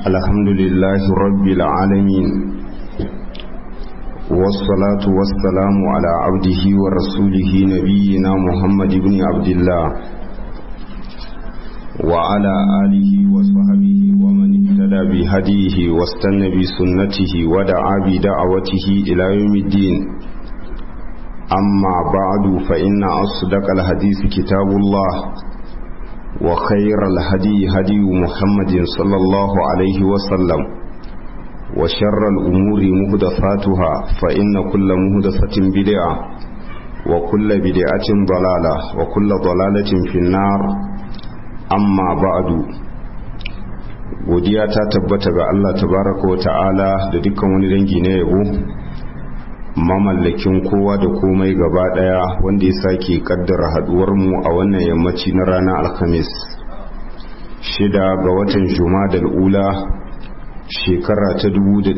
الحمد لله رب العالمين والصلاة والسلام على عبده ورسوله نبينا محمد بن عبد الله وعلى آله وصحبه ومن اهتدى بهديه واستنى بسنته ودعا بدعوته إلى يوم الدين أما بعد فإن أصدق الحديث كتاب الله وخير الهدي هدي محمد صلى الله عليه وسلم وشر الأمور مهدفاتها فإن كل مهدفة بدعة وكل بدعة ضلالة وكل ضلالة في النار أما بعد godiya ta tabbata ga Allah tabaraka wa ta'ala da dukkan wani dangi na yabo mamallakin kowa da komai gaba daya wanda ya sake kaddara haduwarmu a wannan yammaci na ranar alhamis shida ga watan jumadal ula shekara ta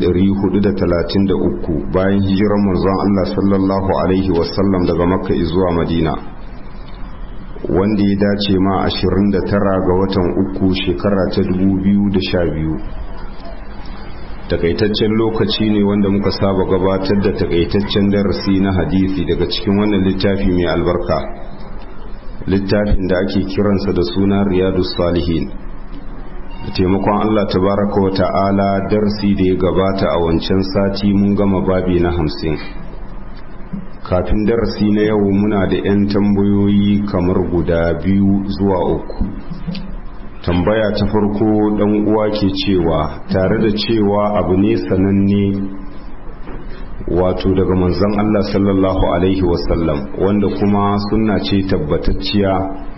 433 bayan hijirar manzon Allah sallallahu alaihi wasallam daga makka zuwa madina wanda ya dace ma 29 ga watan uku shekara ta 2012 takaitaccen lokaci ne wanda muka saba gabatar da takaitaccen darasi na hadisi daga cikin wannan littafi mai albarka littafin da ake kiransa da suna riyadu salihin da taimakon allah tabaraka wa ta'ala darasi da ya gabata a wancan sati mun gama babi na hamsin kafin darasi na yau muna da 'yan tambayoyi kamar guda biyu zuwa uku tambaya ta farko dan uwa ke cewa tare da cewa abu ne sananne wato daga manzon Allah sallallahu alaihi wasallam wanda kuma sunna ce tabbatacciya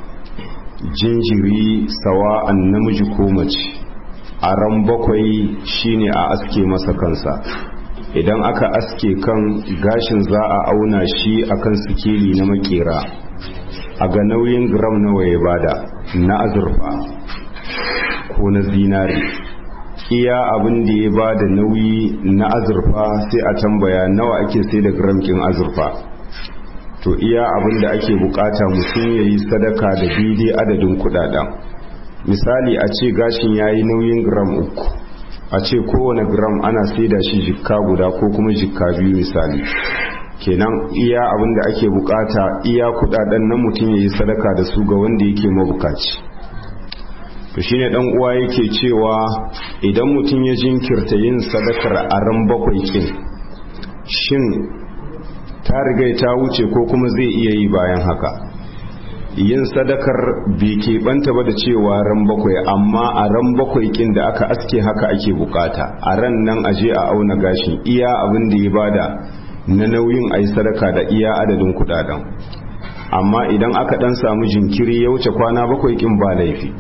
jinjiri sawa'an namiji ko mace a ran bakwai shine a aske masa kansa idan aka aske kan gashin za a auna shi akan sikeli na makera a ga nauyin gram nawa ya bada na azurfa ko na zinari iya abin da ya ba da nauyi na azurfa sai a tambaya nawa ake sai da gramkin azurfa to iya abin da ake bukata mutum ya yi sadaka da daidai adadin kudaden misali a ce gashin ya yi nauyin gram uku a ce kowane gram ana sai da shi jikka guda ko kuma jikka biyu misali kenan iya abin da ake bukata iya kudaden na mutum ya yi sadaka da su ga wanda yake mabukaci to shine dan uwa yake cewa idan mutum ya jinkirta yin sadakar a ran bakwai kin shin ta riga ta wuce ko kuma zai iya yi bayan haka yin sadakar bai keɓanta ba da cewa ran bakwai amma a ran bakwai kin da aka aske haka ake bukata a ran nan aje a auna gashin iya abin da ya bada na nauyin a yi sadaka da iya adadin kudaden amma idan aka dan samu jinkiri ya wuce kwana bakwai kin ba laifi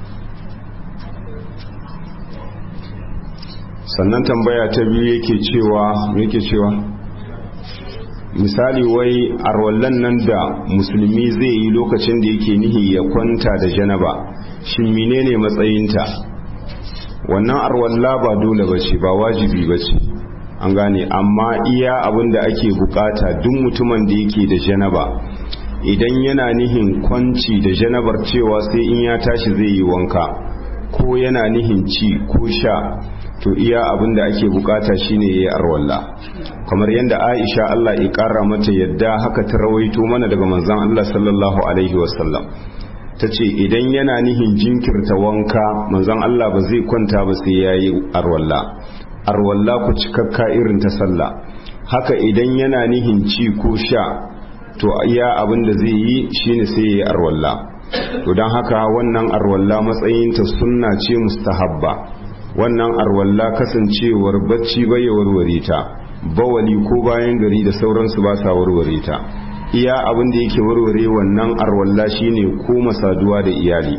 sannan tambaya ta biyu yake cewa yake cewa misali wai arwallan nan da musulmi zai yi lokacin da yake nihi ya kwanta da janaba shin menene matsayinta wannan arwalla ba dole bace ba wajibi bace an gane amma iya abin da ake bukata duk mutumin da yake da janaba idan yana nihin kwanci da janabar cewa sai in ya tashi zai yi wanka ko yana nihin ci ko sha to iya abin da ake bukata shine yayi arwalla kamar yadda Aisha Allah ya kara mata yadda haka ta rawaito mana daga manzon Allah sallallahu alaihi wasallam tace idan yana nihin jinkirta wanka manzon Allah ba zai kwanta ba sai yayi arwalla arwalla ku cikakka irin ta sallah haka idan yana nihin ci ko sha to iya abin da zai yi shine sai yayi arwalla to don haka wannan arwalla matsayinta sunna ce mustahabba wannan arwalla kasancewar bacci bai warware ta bawali ko bayan gari da sauransu ba sa warware ta iya abin da yake warware wannan arwalla shine ko masaduwa da iyali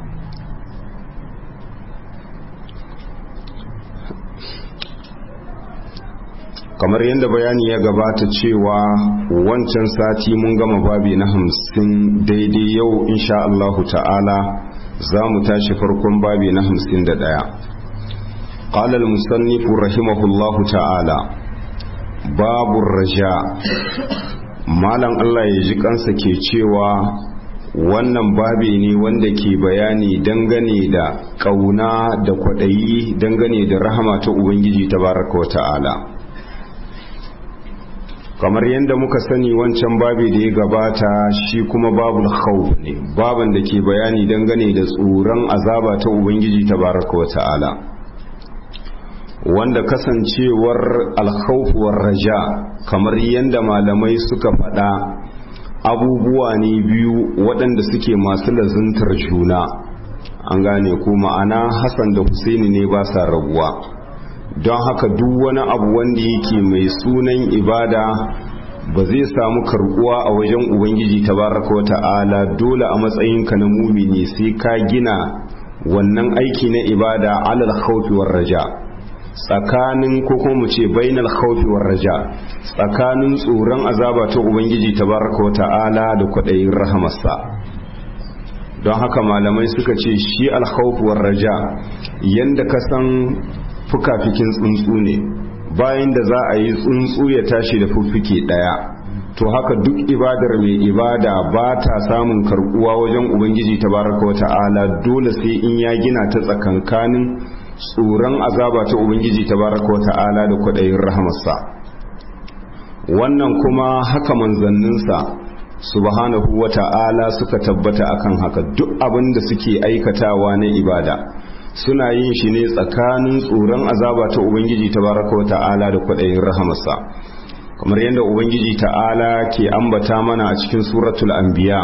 kamar yadda bayani ya gabata cewa wancan sati mun gama babi na hamsin daidai yau insha Allahu ta'ala za mu tashi farkon babi na hamsin da ɗaya قال المصنف رحمه الله تعالى باب الرجاء malam Allah ya ji kansa ke cewa wannan babi ne wanda ke bayani dangane da ƙauna da kwaɗayi dangane da rahama ta ubangiji tabaraka wa ta'ala kamar yadda muka sani wancan babi da ya gabata shi kuma babul khawf ne baban da ke bayani dangane da tsoron azaba ta ubangiji tabaraka wa ta'ala wanda kasancewar alkhawf war raja kamar yadda malamai suka faɗa abubuwa ne biyu waɗanda suke masu lazuntar juna an gane ko ma'ana hassan da husaini ne ba sa rabuwa don haka duk wani abu wanda yake mai sunan ibada ba zai samu karbuwa a wajen ubangiji tabaraka wa ta'ala dole a matsayinka na mumini sai ka gina wannan aiki na ibada alal khawfi war raja tsakanin ko kuma mu ce bainal khawfi war raja tsakanin tsoron azaba ta ubangiji tabaraka wa ta'ala da kwadayin rahamarsa don haka malamai suka ce shi al khawfi war raja yanda ka san fukafikin tsuntsu ne bayan da za a yi tsuntsu ya tashi da fuffuke daya to haka duk ibadar mai ibada ba ta samun karbuwa wajen ubangiji tabaraka wa ta'ala dole sai in ya gina ta tsakankanin tsoron azaba ta ubangiji tabaraka wa ta'ala da kwaɗayin rahamarsa wannan kuma haka manzanninsa subhanahu wa ta'ala suka tabbata akan haka duk abin da suke aikatawa na ibada suna yin shi ne tsakanin tsoron azaba ta ubangiji tabaraka wa ta'ala da kwaɗayin rahamarsa kamar yadda ubangiji ta'ala ke ambata mana a cikin suratul anbiya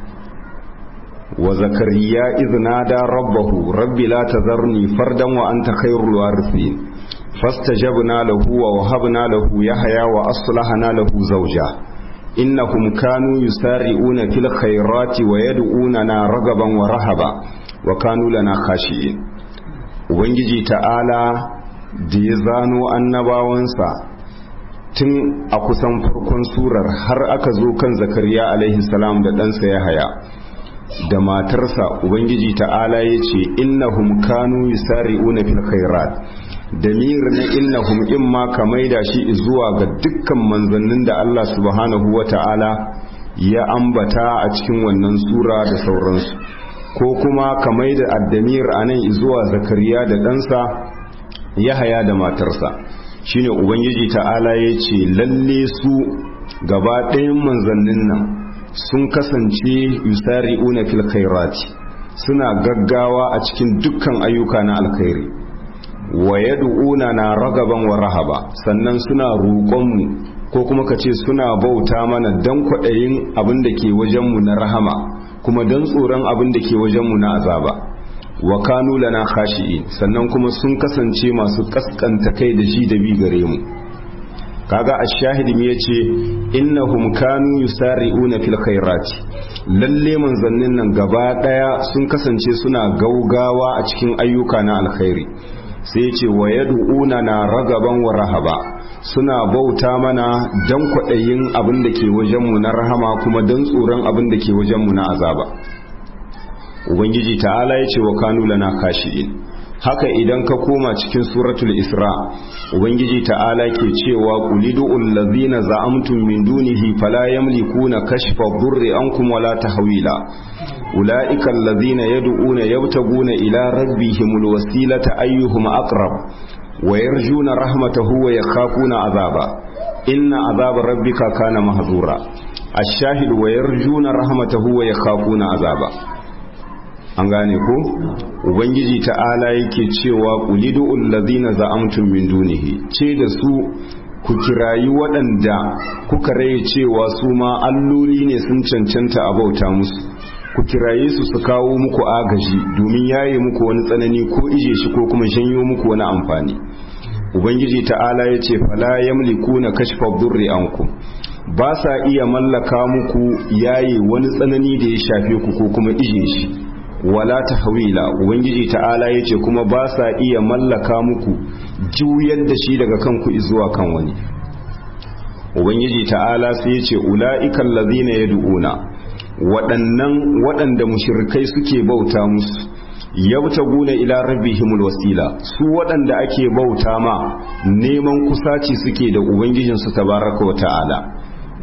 wa zakariya iznada rabbahu rabbi la tazarni fardan wa anta khairul warithin fastajabna lahu wa wahabna lahu yahya wa aslahna lahu zawja innahum kanu yusari'una fil khairati wa yad'unana ragaban wa rahaba wa kanu lana khashi'in ubangiji ta'ala da ya zano annabawansa tun a kusan farkon surar har aka zo kan zakariya alaihi salam da ɗansa ya haya da matarsa ubangiji ta'ala ya ce innahum kanu yusari'una fil khairat damir na innahum in ma ka maida shi zuwa ga dukkan manzannin da Allah subhanahu wa ta'ala ya ambata a cikin wannan sura da sauransu ko kuma ka maida addamir anan zuwa zakariya da ɗansa ya haya da matarsa shine ubangiji ta'ala ya ce lalle su gaba ɗayan manzannin nan sun kasance yusari'una fil khairati suna gaggawa a cikin dukkan ayyuka na alkhairi wa yad'una na ragaban wa rahaba sannan suna roƙonmu ko kuma ka ce suna bauta mana dan kwaɗayin abin da ke wajenmu na rahama kuma dan tsoron abin da ke wajenmu na azaba wa kanu lana khashi'in sannan kuma sun kasance masu kaskanta kai da shi da bi gare mu kaga ash-shahid me yace innahum kanu yusari'una fil khairati lalle manzannin nan gaba daya sun kasance suna gaugawa a cikin ayyuka na alkhairi sai yace wa yad'una na ragaban wa rahaba suna bauta mana dan kwaɗayin abin da ke wajenmu na rahama kuma dan tsoron abin da ke wajenmu na azaba ubangiji ta'ala ya ce wa kanu lana kashi'in haka idan ka koma cikin suratul isra ubangiji ta'ala ke cewa qulidu allazina za'amtum min dunihi fala yamlikuna kashfa dhurri ankum wala tahwila ulaika allazina yad'una yabtaguna ila rabbihimul wasilata ayyuhum aqrab wa yarjuna rahmatahu wa yakhafuna azaba inna azaba rabbika kana mahzura ash-shahid wa yarjuna rahmatahu wa yakhafuna azaba an gane ko ubangiji ta'ala yake cewa qulidu allazina za'amtum min dunihi ce da su ku kirayi waɗanda kuka raye cewa su ma alloli ne sun cancanta a bauta musu ku kiraye su su kawo muku agaji domin yaye muku wani tsanani ko ije shi ko kuma shanyo muku wani amfani ubangiji ta'ala ya ce fala yamlikuna kashfa durri ankum ba sa iya mallaka muku yaye wani tsanani da ya shafe ku ko kuma ije shi wala tahwila ubangiji ta'ala yace kuma ba sa iya mallaka muku juyar da shi daga kanku zuwa kan wani ubangiji ta'ala sai yace ulaiikal ladina yad'una waɗannan waɗanda mushrikai suke bauta musu yabtaguna ila rabbihimul wasila su waɗanda ake bauta ma neman kusaci suke da ubangijinsu tabaraka wa ta'ala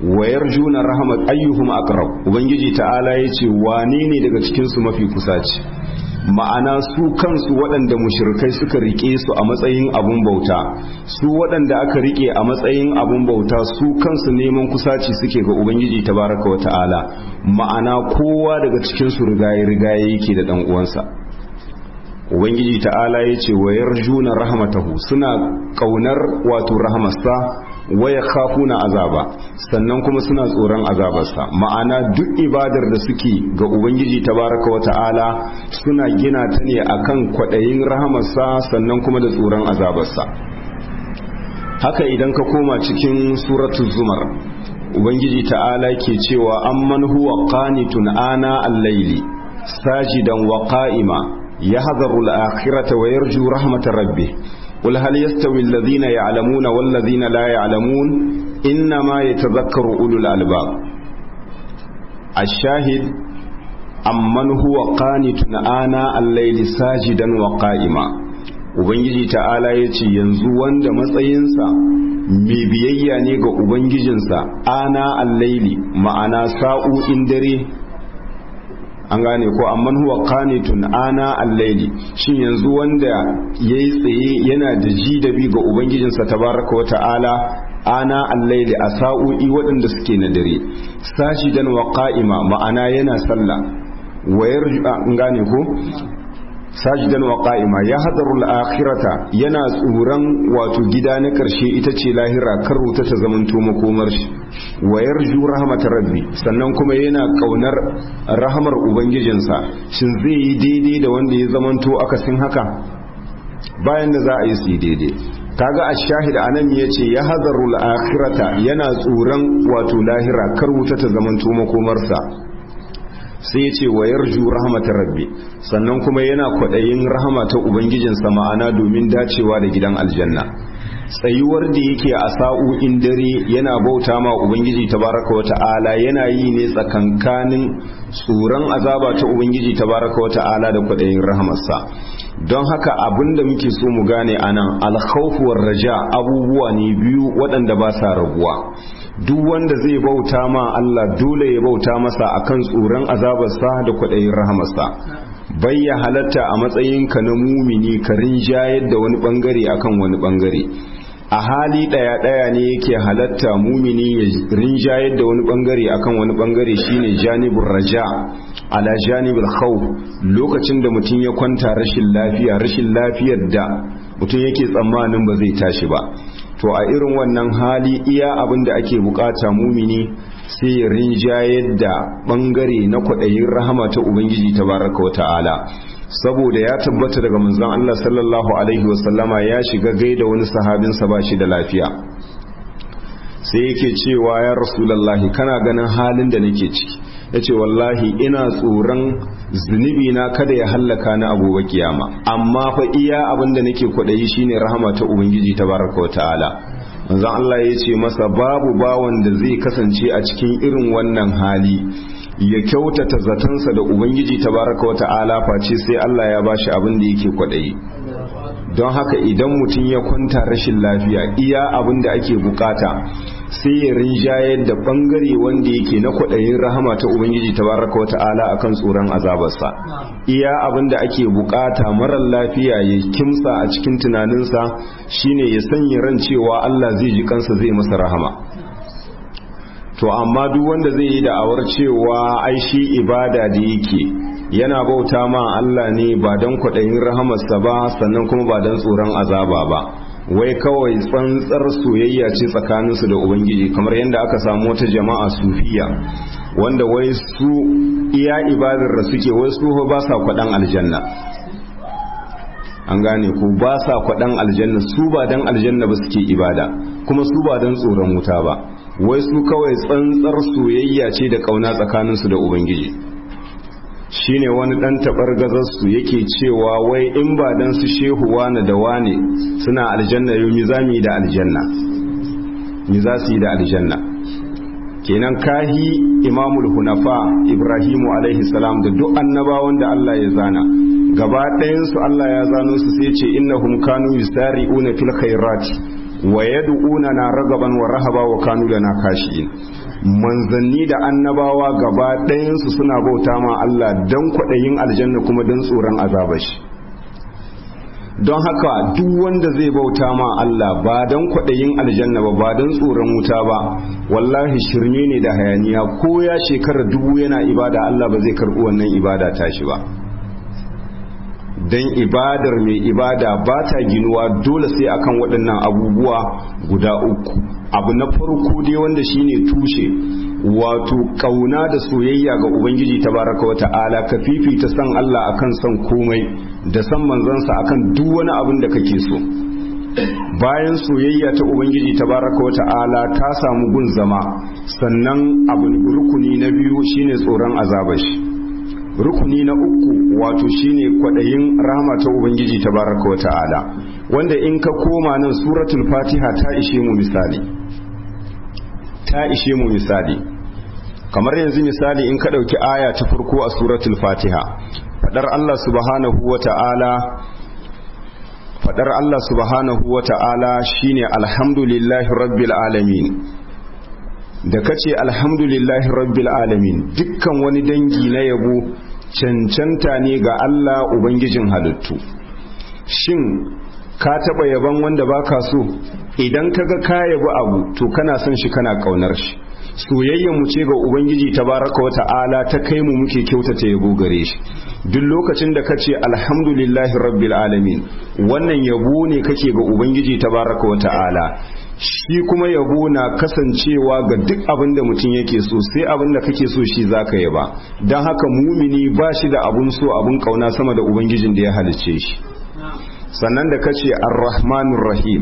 wayar juna rahmat ayyuhum aqrab ubangiji ta'ala yace wane ne daga cikin su mafi kusaci ma'ana su kansu waɗanda mushrikai suka rike su a matsayin abun bauta su waɗanda aka rike a matsayin abun bauta su kansu neman kusaci suke ga ubangiji tabaraka wa ta'ala ma'ana kowa daga cikin su rigaye rigaye yake da dan uwansa ubangiji ta'ala ya ce wa yarjuna rahmatahu suna kaunar wato rahmarsa waya khafuna azaba sannan kuma suna tsoron azabarsa ma'ana duk ibadar da suke ga ubangiji tabaraka wa ta'ala suna gina ta ne akan kwadayin rahamarsa sannan kuma da tsoron azabarsa haka idan ka koma cikin suratul zumar ubangiji ta'ala ke cewa amman huwa qanitun ana al-layli sajidan wa qa'ima yahdharu al-akhirata wa yarju rahmatar rabbih قل هل يستوي الذين يعلمون والذين لا يعلمون إنما يتذكر أولو الألباب الشاهد أمن هو قانت آناء الليل ساجدا وقائما Ubangiji ta'ala ya ce yanzu wanda matsayinsa mai biyayya ne ga Ubangijinsa ana allaili ma'ana sa'o'in dare an gane ko amman huwa qanitun ana al-layli shin yanzu wanda yayi tsaye yana da ji da bi ga ubangijinsa tabaraka wata'ala ana al-layli a sa'o'i waɗanda suke na dare sajidan wa qa'ima ma'ana yana sallah wayar an gane ko sajidan wa qa'ima ya hadarul akhirata yana tsoron wato gida na karshe ita ce lahira kar wuta ta zamanto makomar shi wa yarju rahmatar rabbi sannan kuma yana kaunar rahamar ubangijinsa shin zai yi daidai da wanda ya zamanto akasin haka bayan da za a yi su yi daidai kaga ash-shahid anan yace ya hadarul akhirata yana tsoron wato lahira kar wuta ta zamanto makomarsa sai ya ce wa yarju rahmatar rabbi sannan kuma yana kwaɗayin rahama ta ubangijinsa ma'ana domin dacewa da gidan aljanna tsayuwar da yake a sa'o'in dare yana bauta ma ubangiji tabaraka wa ta'ala yana yi ne tsakankanin tsoron azaba ta ubangiji tabaraka wa ta'ala da kwaɗayin rahamarsa don haka abin da muke so mu gane anan alkhawfuwar raja abubuwa ne biyu waɗanda ba sa rabuwa duk wanda zai bauta ma Allah dole ya bauta masa akan tsoron azabarsa da kwaɗayin rahamarsa bai ya halatta a matsayinka na mumini ka rinjayar da wani bangare akan wani bangare a hali ɗaya ɗaya ne yake halatta mumini ya rinjayar da wani bangare akan wani bangare shine janibin raja ala janibul khawf lokacin da mutum ya kwanta rashin lafiya rashin lafiyar da mutum yake tsammanin ba zai tashi ba to a irin wannan hali iya abin da ake bukata mumini sai ya rinjayar da bangare na kwaɗayin rahama ta ubangiji tabaraka wa ta'ala saboda ya tabbata daga manzon Allah sallallahu alaihi wasallama ya shiga gaida wani sahabinsa ba shi da lafiya sai yake cewa ya rasulallahi kana ganin halin da nake ciki ya ce wallahi ina tsoron zunubi na kada ya hallaka na abubuwa kiyama amma fa iya abin da nake kwaɗayi shine rahama ta ubangiji ta baraka wa ta'ala manzon Allah ya ce masa babu bawan da zai kasance a cikin irin wannan hali ya kyautata zatansa da ubangiji ta baraka wa ta'ala face sai Allah ya bashi abin da yake kwaɗayi don haka idan mutum ya kwanta rashin lafiya iya abin da ake bukata sai ya rinjayar da bangare wanda yake na kwaɗayin rahama ta ubangiji tabaraka wa ta'ala akan tsoron azabarsa iya abin da ake bukata marar lafiya ya kimsa a cikin tunaninsa shine ya sanya ran cewa Allah zai ji kansa zai masa rahama to amma duk wanda zai yi da'awar cewa ai shi ibada da yake yana bauta ma Allah ne ba don kwaɗayin rahamarsa ba sannan kuma ba don tsoron azaba ba wai kawai tsantsar soyayya ce tsakaninsu da ubangiji kamar yadda aka samu wata jama'a sufiya wanda wai su iya ibadar da suke wai su ba sa kwaɗan aljanna an gane ku ba sa kwaɗan aljanna su ba don aljanna ba suke ibada kuma su ba don tsoron wuta ba wai su kawai tsantsar soyayya ce da ƙauna tsakaninsu da ubangiji shine wani dan tabar gazarsu yake cewa wai in ba dan su shehu wane da wane suna aljanna yau mi za mu yi da aljanna mi za su yi da aljanna kenan kahi imamul hunafa ibrahimu alaihi salam da duk annabawan da Allah ya zana gaba ɗayansu Allah ya zano su sai ce innahum kanu yusari'una fil khairati wa yad'una na ragaban wa rahaba wa kanu lana kashi'in manzanni da annabawa gaba ɗayansu suna bauta ma Allah don kwaɗayin aljanna kuma don tsoron azabashi don haka duk wanda zai bauta ma Allah ba don kwaɗayin aljanna ba ba don tsoron wuta ba wallahi shirme ne da hayaniya ko ya shekara dubu yana ibada Allah ba zai karɓi wannan ibada tashi ba don ibadar mai ibada ba ta ginuwa dole sai akan waɗannan abubuwa guda uku abu na farko dai wanda shine tushe wato kauna da soyayya ga ubangiji tabaraka wa ta'ala ka fifita san Allah akan san komai da san manzansa akan duk wani abin da kake so bayan soyayya ta ubangiji tabaraka wa ta'ala ta samu gun zama sannan abu rukuni na biyu shine tsoron azabashi rukuni na uku wato shine kwadayin rahama ta ubangiji tabaraka wa ta'ala wanda in ka koma nan suratul fatiha ta ishe mu misali ta ishe mu misali kamar yanzu misali in ka ɗauki aya ta farko a suratul fatiha fadar Allah subhanahu wa ta'ala fadar Allah subhanahu wa ta'ala shine alhamdulillahi rabbil alamin da kace alhamdulillahi rabbil alamin dukkan wani dangi na yabo cancanta ne ga Allah ubangijin halittu shin ka taba yaban wanda baka so idan kaga ka yabi abu to kana son shi kana kaunar shi soyayyar mu ce ga ubangiji tabaraka wa ta'ala ta kai mu muke kyautata yabo gare shi duk lokacin da kace alhamdulillahi rabbil alamin wannan yabo ne kake ga ubangiji tabaraka wa ta'ala shi kuma yabo na kasancewa ga duk abin da mutum yake so sai abin da kake so shi zaka yaba don haka mumini ba shi da abun so abun kauna sama da ubangijin da ya halicce shi sannan da kace ar-rahmanur rahim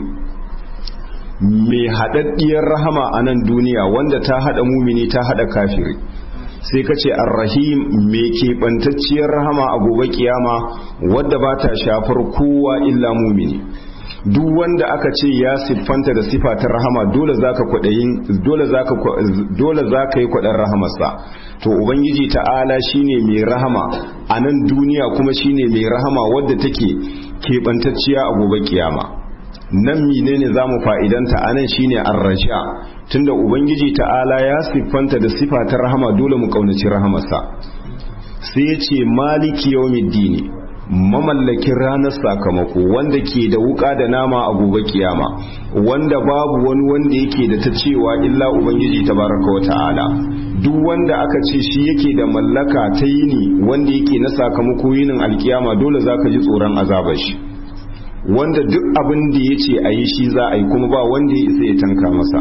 mai haɗaɗɗiyar rahama a nan duniya wanda ta haɗa mumini ta haɗa kafiri sai ka ce arrahim mai keɓantacciyar rahama a gobe kiyama wadda ba ta shafar kowa illa mumini duk wanda aka ce ya siffanta da sifa ta rahama dole zaka kwaɗayin dole zaka dole zaka yi kwaɗan rahamarsa to ubangiji ta'ala shine mai rahama a nan duniya kuma shine mai rahama wadda take keɓantacciya a gobe kiyama nan menene za mu fa'idanta a nan shine arrasha tunda ubangiji ta'ala ya siffanta da sifa ta rahama dole mu kaunaci rahamarsa sai ya ce maliki yawmiddini mamallakin ranar sakamako wanda ke da wuka da nama a gobe kiyama wanda babu wani wanda yake da ta cewa illa ubangiji tabaraka wa ta'ala duk wanda aka ce shi yake da mallaka ta yini wanda yake na sakamako yinin alkiyama dole zaka ji tsoron azabar shi wanda duk abin da ya ce a yi shi za a yi kuma ba wanda ya isa ya tanka masa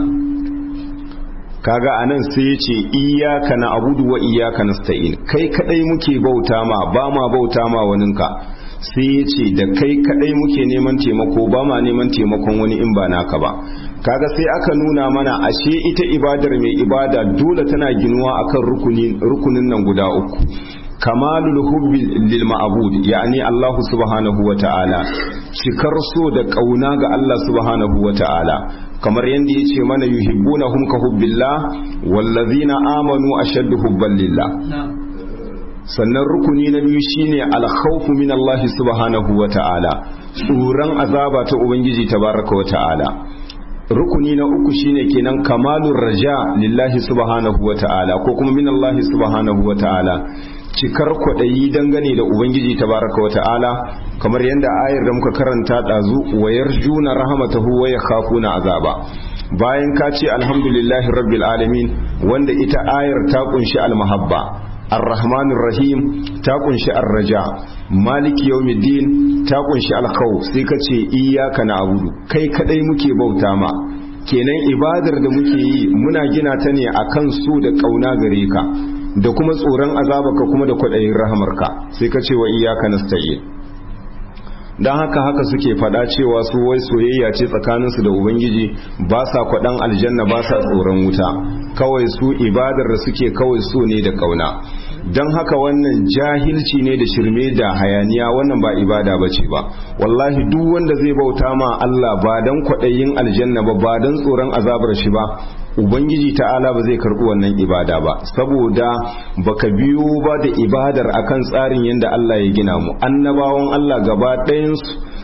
kaga anan sai ya ce iyaka na abudu wa iyaka nasta'in kai kadai muke bauta ma ba ma bauta ma waninka sai ya ce da kai kadai muke neman taimako ba ma neman taimakon wani in ba naka ba kaga sai aka nuna mana ashe ita ibadar mai ibada dole tana ginuwa akan rukunin nan guda uku kamalul hubbi lil ma'bud yani Allah subhanahu wa ta'ala cikar so da kauna ga Allah subhanahu wa ta'ala kamar yadda yace mana yuhibbunahum ka hubbillah wallazina amanu ashaddu hubban lillah sannan rukuni na biyu shine alkhawfu min Allah subhanahu wa ta'ala tsoron azaba ta ubangiji tabaraka wa ta'ala rukuni na uku shine kenan kamalur raja lillahi subhanahu wa ta'ala ko kuma min Allah subhanahu wa ta'ala cikar kwaɗayi dangane da ubangiji tabaraka wa ta'ala kamar yadda ayar da muka karanta ɗazu wayar juna rahamatahu wa yakhafuna azaba bayan ka ce alhamdulillahi rabbil alamin wanda ita ayar ta kunshi almahabba arrahmanir rahim ta kunshi arraja maliki yawmiddin ta kunshi alkhawf sai ka ce iyyaka na'budu kai kadai muke bauta ma kenan ibadar da muke yi muna gina ta ne akan su da kauna gare ka da kuma tsoron azabaka kuma da kwaɗayin rahamarka sai ka ce wa iyaka nasta'in don haka haka suke faɗa cewa su wai soyayya ce tsakaninsu da ubangiji ba sa kwaɗan aljanna ba sa tsoron wuta kawai su ibadar da suke kawai so ne da ƙauna don haka wannan jahilci ne da shirme da hayaniya wannan ba ibada ba ce ba wallahi duk wanda zai bauta ma Allah ba don kwaɗayin aljanna ba ba don tsoron azabar shi ba ubangiji ta'ala ba zai karɓi wannan ibada ba saboda baka biyo ba da ibadar akan tsarin yadda Allah ya gina mu annabawan Allah gaba ɗayansu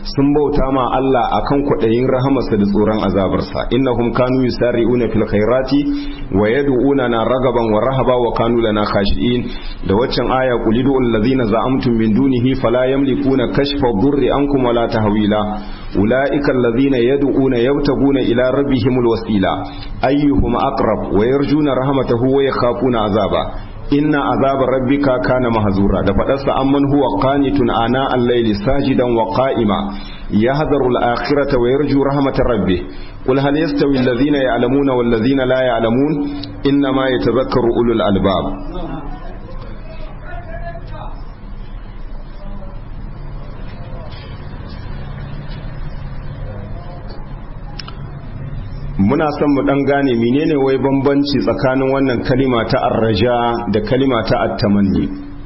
sun bauta ma Allah akan kwaɗayin rahamarsa da tsoron azabarsa innahum kanu yusari'una fil khairati wa yad'una na ragaban wa rahaba wa kanu lana khashi'in da waccan aya qulidu allazina za'amtum min dunihi fala yamlikuna kashfa dhurri ankum wala tahwila ulaika allazina yad'una yabtaguna ila rabbihimul wasila ayyuhum aqrab wa yarjuna rahmatahu wa yakhafuna azaba inna azaba rabbika kana mahzura da fadarsa amman huwa qanitun ana al-layli sajidan wa qa'ima yahdharu al-akhirata wa yarju rahmatar rabbih qul hal yastawi alladhina ya'lamuna wal ladhina la ya'lamun inna ma yatadhakkaru ulul albab muna son mu dan gane menene wai bambanci tsakanin wannan kalima ta arraja da kalima ta attamanni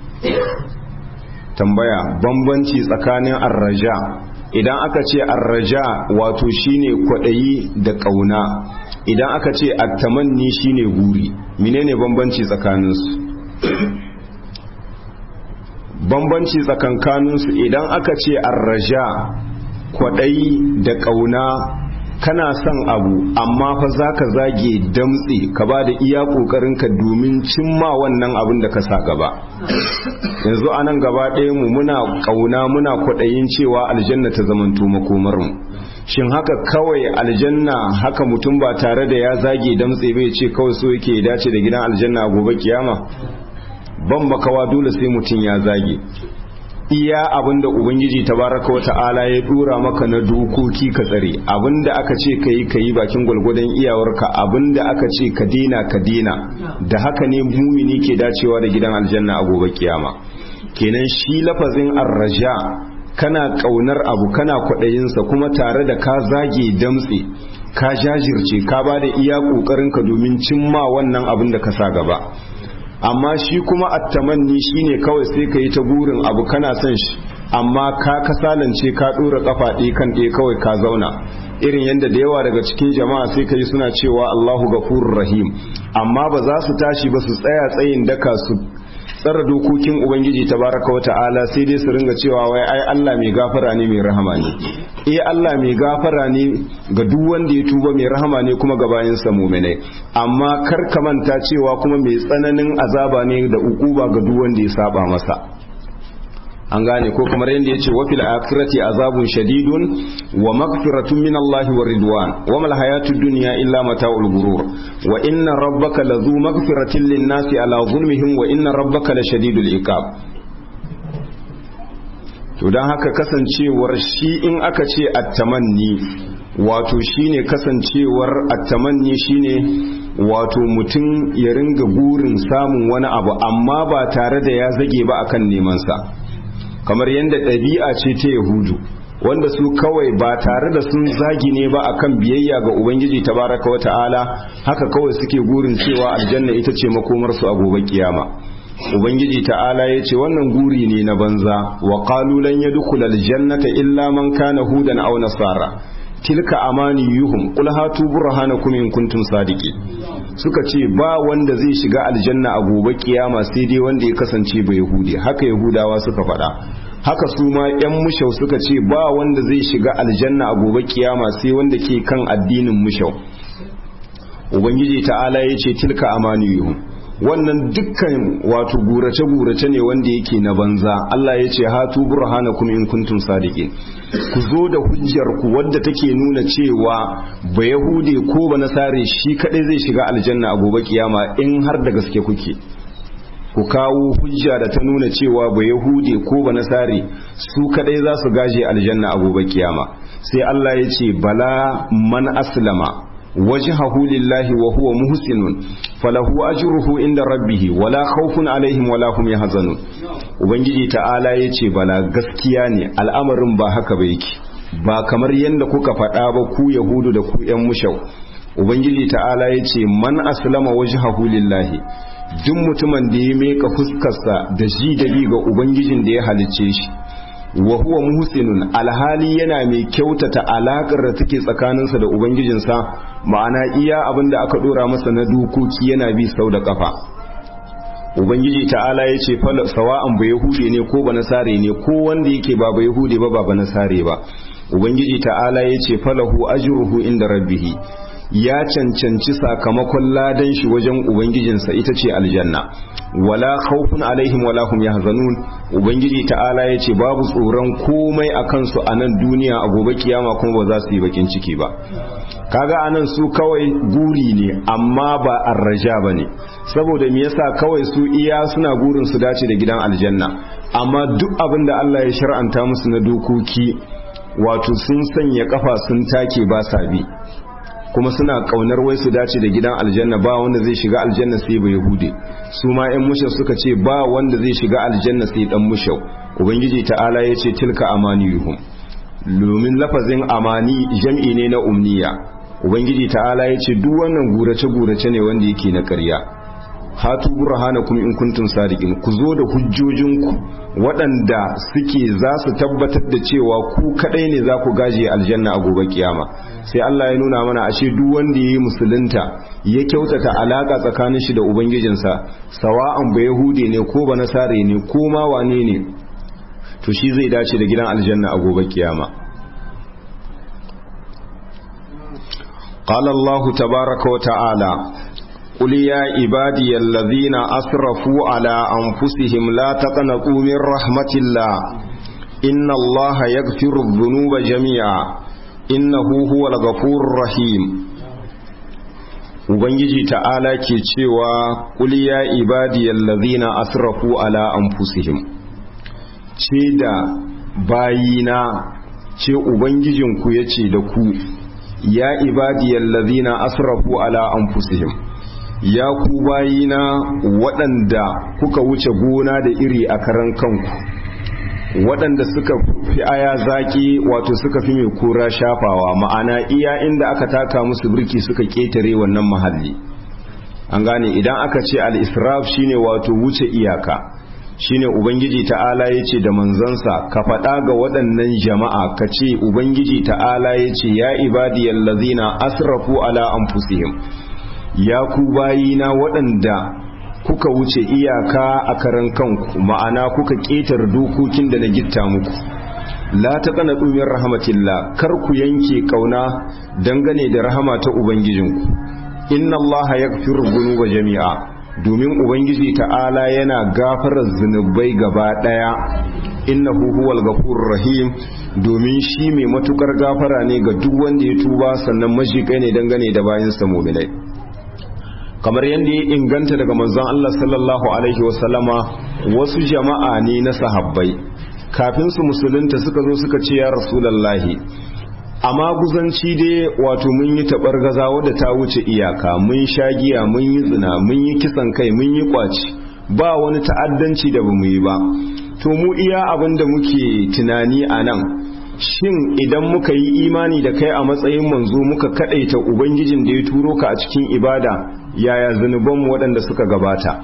tambaya bambanci tsakanin arraja idan aka ce arraja wato shine kwadayi da kauna idan aka ce attamanni shine guri menene bambanci tsakaninsu bambanci tsakankaninsu idan aka ce arraja kwadayi da kauna kana son abu amma fa za ka zage damtse ka ba da iya ƙoƙarinka domin cimma wannan abin da ka sa gaba yanzu a nan gaba ɗaya mu muna ƙauna muna kwaɗayin cewa aljanna ta zamanto makomarmu shin haka kawai aljanna haka mutum ba tare da ya zage damtse bai ce kawai so yake dace da gidan aljanna a gobe kiyama ban makawa dole sai mutum ya zage iya abinda ubangiji tabaraka wata'ala ya dura maka na dokoki ka tsare abinda aka ce ka yi ka yi bakin gwalgwadon iyawarka abinda aka ce ka dena ka dena da haka ne mumini ke dacewa da gidan aljanna a gobe kiyama kenan shi lafazin arraja kana kaunar abu kana kwaɗayinsa kuma tare da ka zage damtse ka jajirce ka ba da iya ƙoƙarinka domin cimma wannan abin da ka sa gaba amma shi kuma attamanni shine kawai sai ka yi ta burin abu kana son shi amma ka kasalance ka dora kafa ɗaya kan ɗaya kawai ka zauna irin yadda da yawa daga cikin jama'a sai ka yi suna cewa Allahu gafurur rahim amma ba za su tashi ba su tsaya tsayin daka su tsara dokokin ubangiji tabaraka wa ta'ala sai dai su ringa cewa wai ai Allah mai gafara ne mai rahama ne eh Allah mai gafara ne ga duk wanda ya tuba mai rahama ne kuma ga bayansa mu'minai amma kar ka manta cewa kuma mai tsananin azaba ne da ukuba ga duk wanda ya saba masa an gane ko kamar yadda ya ce wa fil akhirati azabun shadidun wa maghfiratun min Allah wa ridwan wa mal hayatud dunya illa mata'ul gurur wa inna rabbaka lazu maghfiratin lin nasi ala zulmihim wa inna rabbaka la shadidul iqab to dan haka kasancewar shi in aka ce at-tamanni wato shine kasancewar at-tamanni shine wato mutum ya ringa burin samun wani abu amma ba tare da ya zage ba akan neman sa kamar yadda ɗabi'a ce ta yahudu wanda su kawai ba tare da sun zagi ne ba akan biyayya ga ubangiji tabaraka wa ta'ala haka kawai suke gurin cewa aljanna ita ce makomarsu a gobe kiyama ubangiji ta'ala ya ce wannan guri ne na banza wa qalu lan yadkhula aljannata illa man kana hudan aw nasara tilka amaniyuhum qul hatu burhanakum in kuntum sadiqin suka ce ba wanda zai shiga aljanna a gobe kiyama sai dai wanda ya kasance ba yahudi haka yahudawa suka faɗa haka su ma yan mushau suka ce ba wanda zai shiga aljanna a gobe kiyama sai wanda ke kan addinin mushau ubangiji ta'ala ya ce tilka amaniyuhum wannan dukkan wato gurace-gurace ne wanda yake na banza Allah ya ce hatu burhanakum in kuntum sadiqin ku zo da hujjar ku wadda take nuna cewa ba yahude ko ba nasare shi kadai zai shiga aljanna a gobe kiyama in har da gaske kuke ku kawo hujja da ta nuna cewa ba yahude ko ba nasare su kadai za su gaje aljanna a gobe kiyama sai Allah ya ce bala man aslama وجهه لله وهو محسن فله أجره عند ربه ولا خوف عليهم ولا هم يحزنون ubangiji ta'ala ya ce bala gaskiya ne al'amarin ba haka ba yake ba kamar yadda kuka faɗa ba ku yahudu da ku ‘yan mushau ubangiji ta'ala ya ce man aslama wajhahu lillahi duk mutumin da ya meka fuskarsa da ji da bi ga ubangijin da ya halicce shi wa huwa muhsinun alhali yana mai kyautata alakar da take tsakaninsa da ubangijinsa ma'ana iya abin da aka dora masa na dokoki yana bi sau da kafa ubangiji ta'ala ya ce sawa'an ba yahude ne ko ba nasare ne ko wanda yake ba ba yahude ba ba ba nasare ba ubangiji ta'ala ya ce falahu ajruhu inda rabbihi ya cancanci sakamakon ladan shi wajen ubangijinsa ita ce aljanna wala khawfun alaihim wala hum yahzanun ubangiji ta'ala ya ce babu tsoron komai a kansu a nan duniya a gobe kiyama kuma ba za su yi bakin ciki ba kaga anan su kawai guri ne amma ba arraja ba ne saboda me yasa kawai su iya suna gurin su dace da gidan aljanna amma duk abin da Allah ya shar'anta musu na dokoki wato sun sanya kafa sun take ba sa bi kuma suna kaunar wai su dace da gidan aljanna ba wanda zai shiga aljanna sai ba yahude su ma yan mushau suka ce ba wanda zai shiga aljanna sai dan mushau ubangiji ta'ala ya ce tilka amaniyuhum domin lafazin amani jam'i ne na umniya ubangiji ta'ala ya ce duk wannan gurace gurace ne wanda yake na ƙarya hatu burhanakum in kuntum sadiqin ku zo da hujjojinku waɗanda suke za su tabbatar da cewa ku kadai ne za ku gaje aljanna a gobe kiyama sai Allah ya nuna mana ashe duk wanda yayi musulunta ya kyautata alaka tsakanin shi da ubangijinsa sawa'an ba yahudi ne ko ba nasare ne ko ma wane ne to shi zai dace da gidan aljanna a gobe kiyama قال الله تبارك وتعالى قل يا عبادي الذين أسرفوا على أنفسهم لا تقنطوا من رحمة الله إن الله يغفر الذنوب جميعا إنه هو الغفور الرحيم Ubangiji ta'ala ke cewa ƙul ya ibadiyal ladhina asrafu ala anfusihim ce da bayina ce ubangijinku yace da ku ya ibadiyal ladhina asrafu ala anfusihim ya ku bayina waɗanda kuka wuce gona da iri a karan kanku waɗanda suka fi aya zaƙi wato suka fi mai kura shafawa ma'ana iya inda aka taka musu birki suka ƙetare wannan mahalli an gane idan aka ce al-israf shine wato wuce iyaka shine ubangiji ta'ala ya ce da manzansa ka faɗa ga waɗannan jama'a ka ce ubangiji ta'ala ya ce ya ibadiyal lazina asrafu ala anfusihim ya ku bayina waɗanda kuka wuce iyaka a karan kanku ma'ana kuka ƙetar dokokin da na gitta muku la ta kana ɗumin rahmatillah kar ku yanke ƙauna dangane da rahama ta ubangijinku inna Allah ya zunuba jami'a domin ubangiji ta'ala yana gafarar zunubai gaba ɗaya innahu huwal ghafurur rahim domin shi mai matukar gafara ne ga duk wanda ya tuba sannan mashiƙai ne dangane da bayansa mu'minai kamar yadda ya inganta daga manzon Allah sallallahu alaihi wasallama wasu jama'a ne na sahabbai kafin su musulunta suka zo suka ce ya rasulallahi amma guzanci dai wato mun yi tabar gaza wadda ta wuce iyaka mun sha giya mun yi zina mun yi kisan kai mun yi kwaci ba wani ta'addanci da bamu yi ba to mu iya abin da muke tunani a nan shin idan muka yi imani da kai a matsayin manzo muka kadaita ubangijin da ya turo ka a cikin ibada yaya zunubanmu waɗanda suka gabata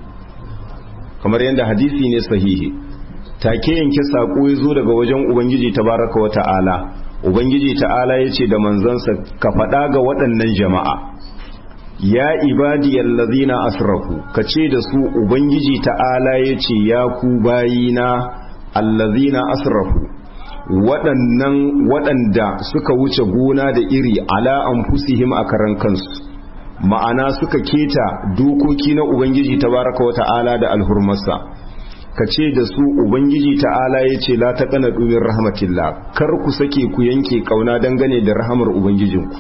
kamar yadda hadisi ne sahihi take yanke saƙo ya zo daga wajen ubangiji tabaraka wa ta'ala ubangiji ta'ala ya ce da manzansa ka faɗa ga waɗannan jama'a ya ibadiyal ladhina asrafu ka ce da su ubangiji ta'ala ya ce ya ku bayina allazina asrafu waɗannan waɗanda suka wuce gona da iri ala anfusihim a karan kansu ma'ana suka keta dokoki na ubangiji tabaraka wa ta'ala da alhurmarsa ka ce da su ubangiji ta'ala ya ce la taqana dumin rahmatillah kar ku sake ku yanke kauna dangane da rahamar ubangijinku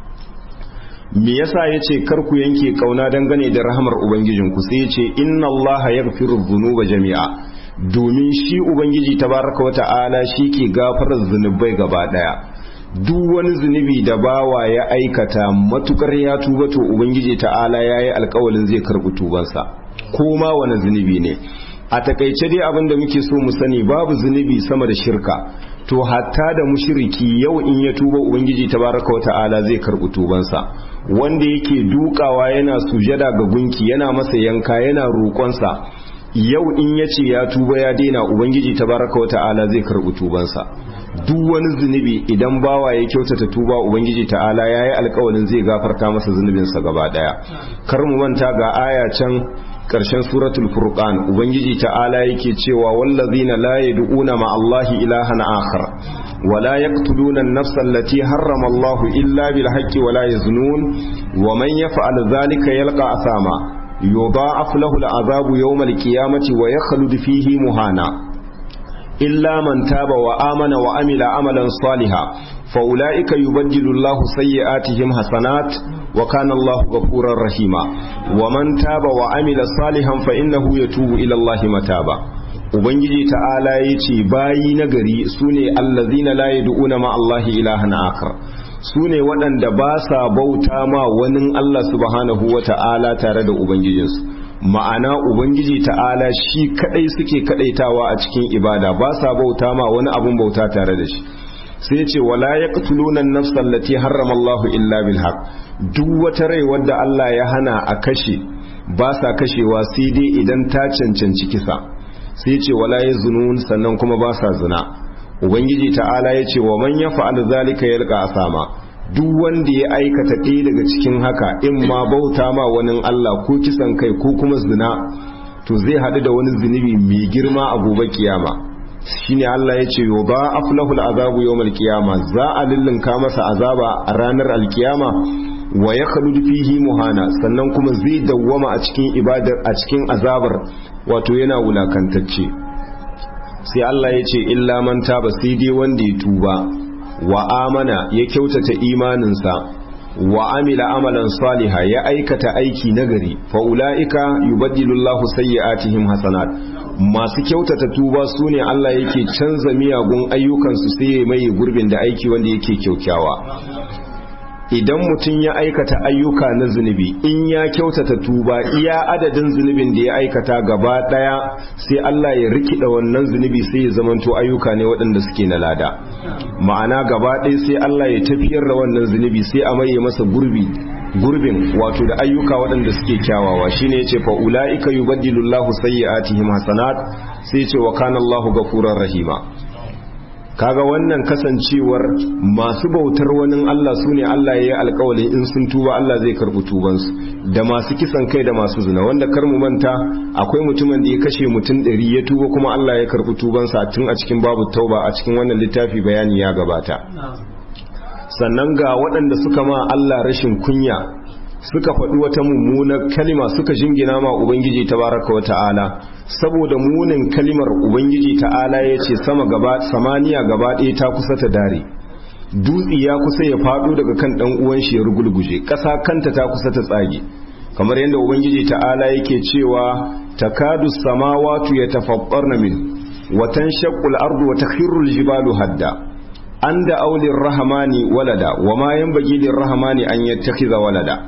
me yasa yace kar ku yanke kauna dangane da rahamar ubangijinku sai yace inna allaha yaghfiru dhunuba jami'a domin shi ubangiji tabaraka wa ta'ala shi ke gafarar zunubai gaba daya duk wani zunubi da bawa ya aikata matukar ya tuba to ubangiji ta'ala ya yi alkawalin zai karɓi tubansa ko ma wani zunubi ne a takaice dai abin da muke so mu sani babu zunubi sama da shirka to hatta da mushriki yau in ya tuba ubangiji tabaraka wata'ala zai karɓi tubansa wanda yake dukawa yana sujada ga gunki yana masa yanka yana roƙonsa yau in ya ce ya tuba ya daina ubangiji tabaraka wata'ala zai karɓi tubansa duk wani zunubi idan bawa ya kyautata tuba ubangiji ta'ala ya yi alkawalin zai gafarta masa zunubinsa gaba daya kar mu manta ga aya can ƙarshen suratul furqan ubangiji ta'ala yake cewa wallazina la yad'una ma Allahi ilahan akhar wa la yaqtuluna an-nafsa allati harrama Allahu illa bil haqqi wa la yaznun wa man yaf'al dhalika yalqa asama yudha'af lahu al-'adhabu yawm al-qiyamati wa yakhlud fihi muhana illa man taba wa amana wa amila amalan salihan فأولئك يبدل الله سيئاتهم حسنات وكان الله غفورا رحيما ومن تاب وعمل صالحا فإنه يتوب إلى الله متابا ubangiji ta'ala ya ce bayi na gari su ne allazina la yad'una ma Allahi ilahan akar su ne waɗanda ba sa bauta ma wani Allah subhanahu wa ta'ala tare da ubangijinsu ma'ana ubangiji ta'ala shi kadai suke kadaitawa a cikin ibada ba sa bauta ma wani abun bauta tare da shi sai ce wala yaqtuluna an-nafsa allati harrama Allahu illa bil haqq duk wata rai wadda Allah ya hana a kashe ba sa kashewa sai dai idan ta cancanci kisa sai ce wala yazunun sannan kuma ba sa zina ubangiji ta'ala ya ce wa man yaf'al zalika yalqa asama duk wanda ya aikata ɗaya daga cikin haka in ma bauta ma wani Allah ko kisan kai ko kuma zina to zai haɗu da wani zunubi mai girma a gobe kiyama shine Allah ya ce yoba aflahul azabu yawmal qiyama za a lullunka masa azaba a ranar alkiyama wa ya khalud fihi muhana sannan kuma zai dawwama a cikin ibadar a cikin azabar wato yana wulakantacce sai Allah ya ce illa man taba sai dai wanda ya tuba wa amana ya kyautata imaninsa wa amila amalan saliha ya aikata aiki nagari fa ulaika yubaddilu Allahu sayyi'atihim hasanat masu kyautata tuba su ne Allah yake canza miyagun ayyukansu sai ya mai gurbin da aiki wanda yake kyaukyawa idan mutum ya aikata ayyuka na zunubi in ya kyautata tuba iya adadin zunubin da ya aikata gaba daya sai Allah ya rikida wannan zunubi sai ya zamanto ayyuka ne waɗanda suke na lada ma'ana gaba ɗaya sai Allah ya tafiyar da wannan zunubi sai a maye masa gurbi gurbin wato da ayyuka waɗanda suke kyawawa shine yace fa ulaika yubaddilu Allahu sayyi'atihim hasanat sai yace wa kana Allahu ghafurur rahima kaga wannan kasancewar masu bautar wani Allah su ne Allah ya yi alkawalin in sun tuba Allah zai karɓi tubansu da masu kisan kai da masu zina wanda kar mu manta akwai mutumin da ya kashe mutum ɗari ya tuba kuma Allah ya karɓi tubansa tun a cikin babu tauba a cikin wannan littafi bayani ya gabata sannan ga waɗanda suka ma Allah rashin kunya suka faɗi wata mummunar kalima suka jingina ma Ubangiji tabaraka wa ta'ala saboda munin kalimar Ubangiji ta'ala ya ce sama gaba samaniya gaba ɗaya ta kusa ta dare dutse ya kusa ya faɗo daga kan ɗan uwan shi ya rugulguje ƙasa kanta ta kusa ta tsage kamar yadda Ubangiji ta'ala yake cewa takadu samawatu yatafaqqarna min wa tanshaqqu al-ardu wa takhirru al-jibalu hadda an da aulin rahamani walada wa ma yanbaghi lir-rahmani an yattakhidha walada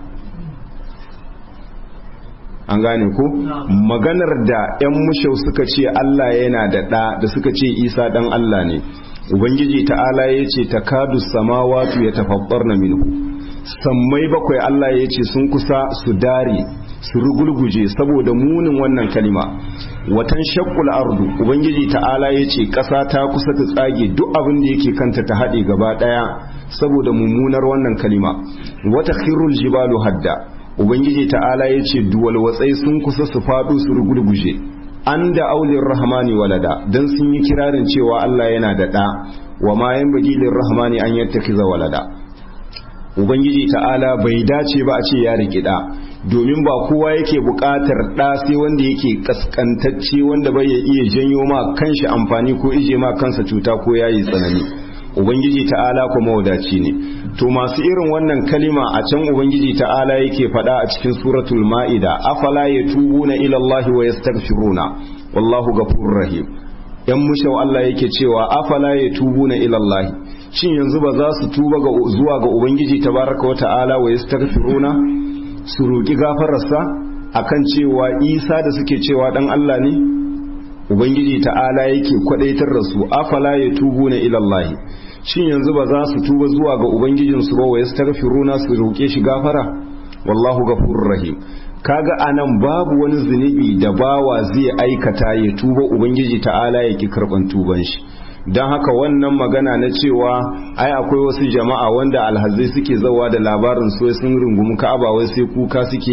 an gane ku maganar da 'yan mushau suka ce Allah yana da ɗa da suka ce isa ɗan Allah ne ubangiji ta'ala ya ce ta kadu samawatu ya tafabbar na minhu sammai bakwai Allah ya ce sun kusa su dare su rugulguje saboda munin wannan kalima watan shakkul ardu ubangiji ta'ala ya ce ƙasa ta kusa ta tsage duk abin da yake kanta ta haɗe gaba ɗaya saboda mummunar wannan kalima wata khirul jibalu hadda ubangiji ta'ala ya ce duwal watsai sun kusa su faɗo su rugulguje an da aulin rahmani walada don sun yi kirarin cewa Allah yana da ɗa wa ma yan bagilin rahmani an yattakiza walada ubangiji ta'ala bai dace ba a ce ya riƙi ɗa domin ba kowa yake buƙatar ɗa sai wanda yake kaskantacce wanda bai ya iya janyo ma kanshi amfani ko ije ma kansa cuta ko yayi tsanani ubangiji ta'ala kuma wadaci ne to masu irin wannan kalima a can ubangiji ta'ala yake faɗa a cikin suratul ma'ida afala yatubuna ila Allah wa yastaghfiruna wallahu ghafurur rahim yan mushau Allah yake cewa afala yatubuna ila Allah shin yanzu ba za su tuba ga zuwa ga ubangiji tabaraka wa ta'ala wa yastaghfiruna su roki gafararsa akan cewa Isa da suke cewa dan Allah ne ubangiji ta'ala yake kwadaitar da su afala yatubuna ila Allah shin yanzu ba za su tuba zuwa ga ubangijinsu ba wa yastaghfiruna su roke shi gafara wallahu ghafurur rahim kaga anan babu wani zunubi da bawa zai aikata ya tuba ubangiji ta'ala ya ki karban tuban shi don haka wannan magana na cewa ai akwai wasu jama'a wanda alhazai suke zawa da labarin su sun rungumi ka'aba wai sai kuka suke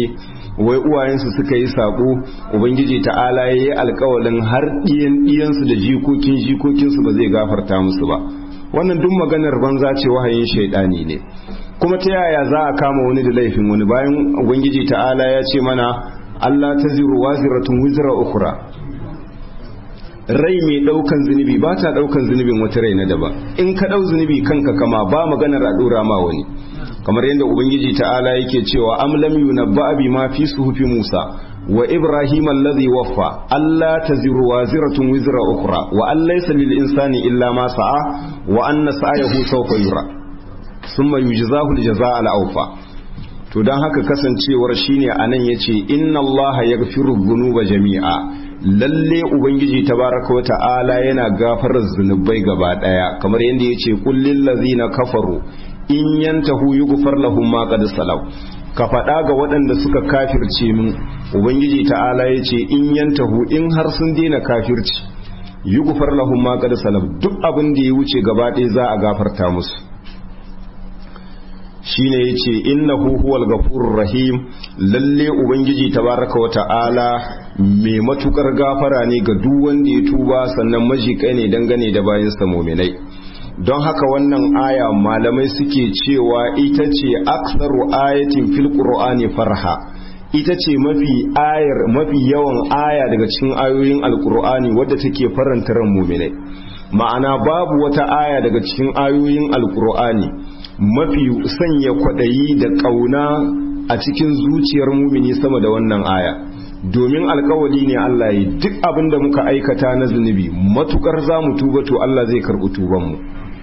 wai uwayensu suka yi sako ubangiji ta'ala ya yi alkawalin har ɗiyan ɗiyansu da jikokin jikokinsu ba zai gafarta musu ba wannan duk maganar banza ce wahayin shaidani ne kuma ta yaya za a kama wani da laifin wani bayan ubangiji ta'ala ya ce mana Allah ta ziru waziratun wizra ukura rai mai daukan zunubi ba ta daukan zunubin wata rai na daban in ka dau zunubi kanka kama ba maganar a dora ma wani kamar yadda ubangiji ta'ala yake cewa am lam yunabba bi ma fi suhufi Musa wa Ibrahim alladhi waffa alla taziru waziratun wizra ukhra wa an laysa lil insani illa ma sa'a wa anna sa'yahu sawfa yura thumma yujzahu al jazaa al awfa to dan haka kasancewar shine anan yace inna Allah yaghfiru dhunuba jami'a lalle ubangiji tabaraka wa ta'ala yana gafarar zunubai gaba daya kamar yadda yace qul lil ladzina kafaru in yantahu yughfar lahum ma qad salaw ka faɗa ga waɗanda suka kafirce min ubangiji ta'ala ya ce in yantahu in har sun daina kafirci yughfar lahum ma qad salaw duk abin da ya wuce gaba ɗaya za a gafarta musu shine yace innahu huwal ghafurur rahim lalle ubangiji tabaraka wa ta'ala mai matukar gafara ne ga duk wanda ya tuba sannan majikai ne dangane da bayansa muminai don haka wannan aya malamai suke cewa ita ce aksaru ayatin fil qur'ani farha ita ce mafi ayar mafi yawan aya daga cikin ayoyin alqur'ani wadda take faranta ran mu'minai ma'ana babu wata aya daga cikin ayoyin alqur'ani mafi sanya kwadayi da kauna a cikin zuciyar mumini sama da wannan aya domin alkawali ne Allah yi duk abin da muka aikata na zunubi matukar za mu tuba to Allah zai karɓi tubanmu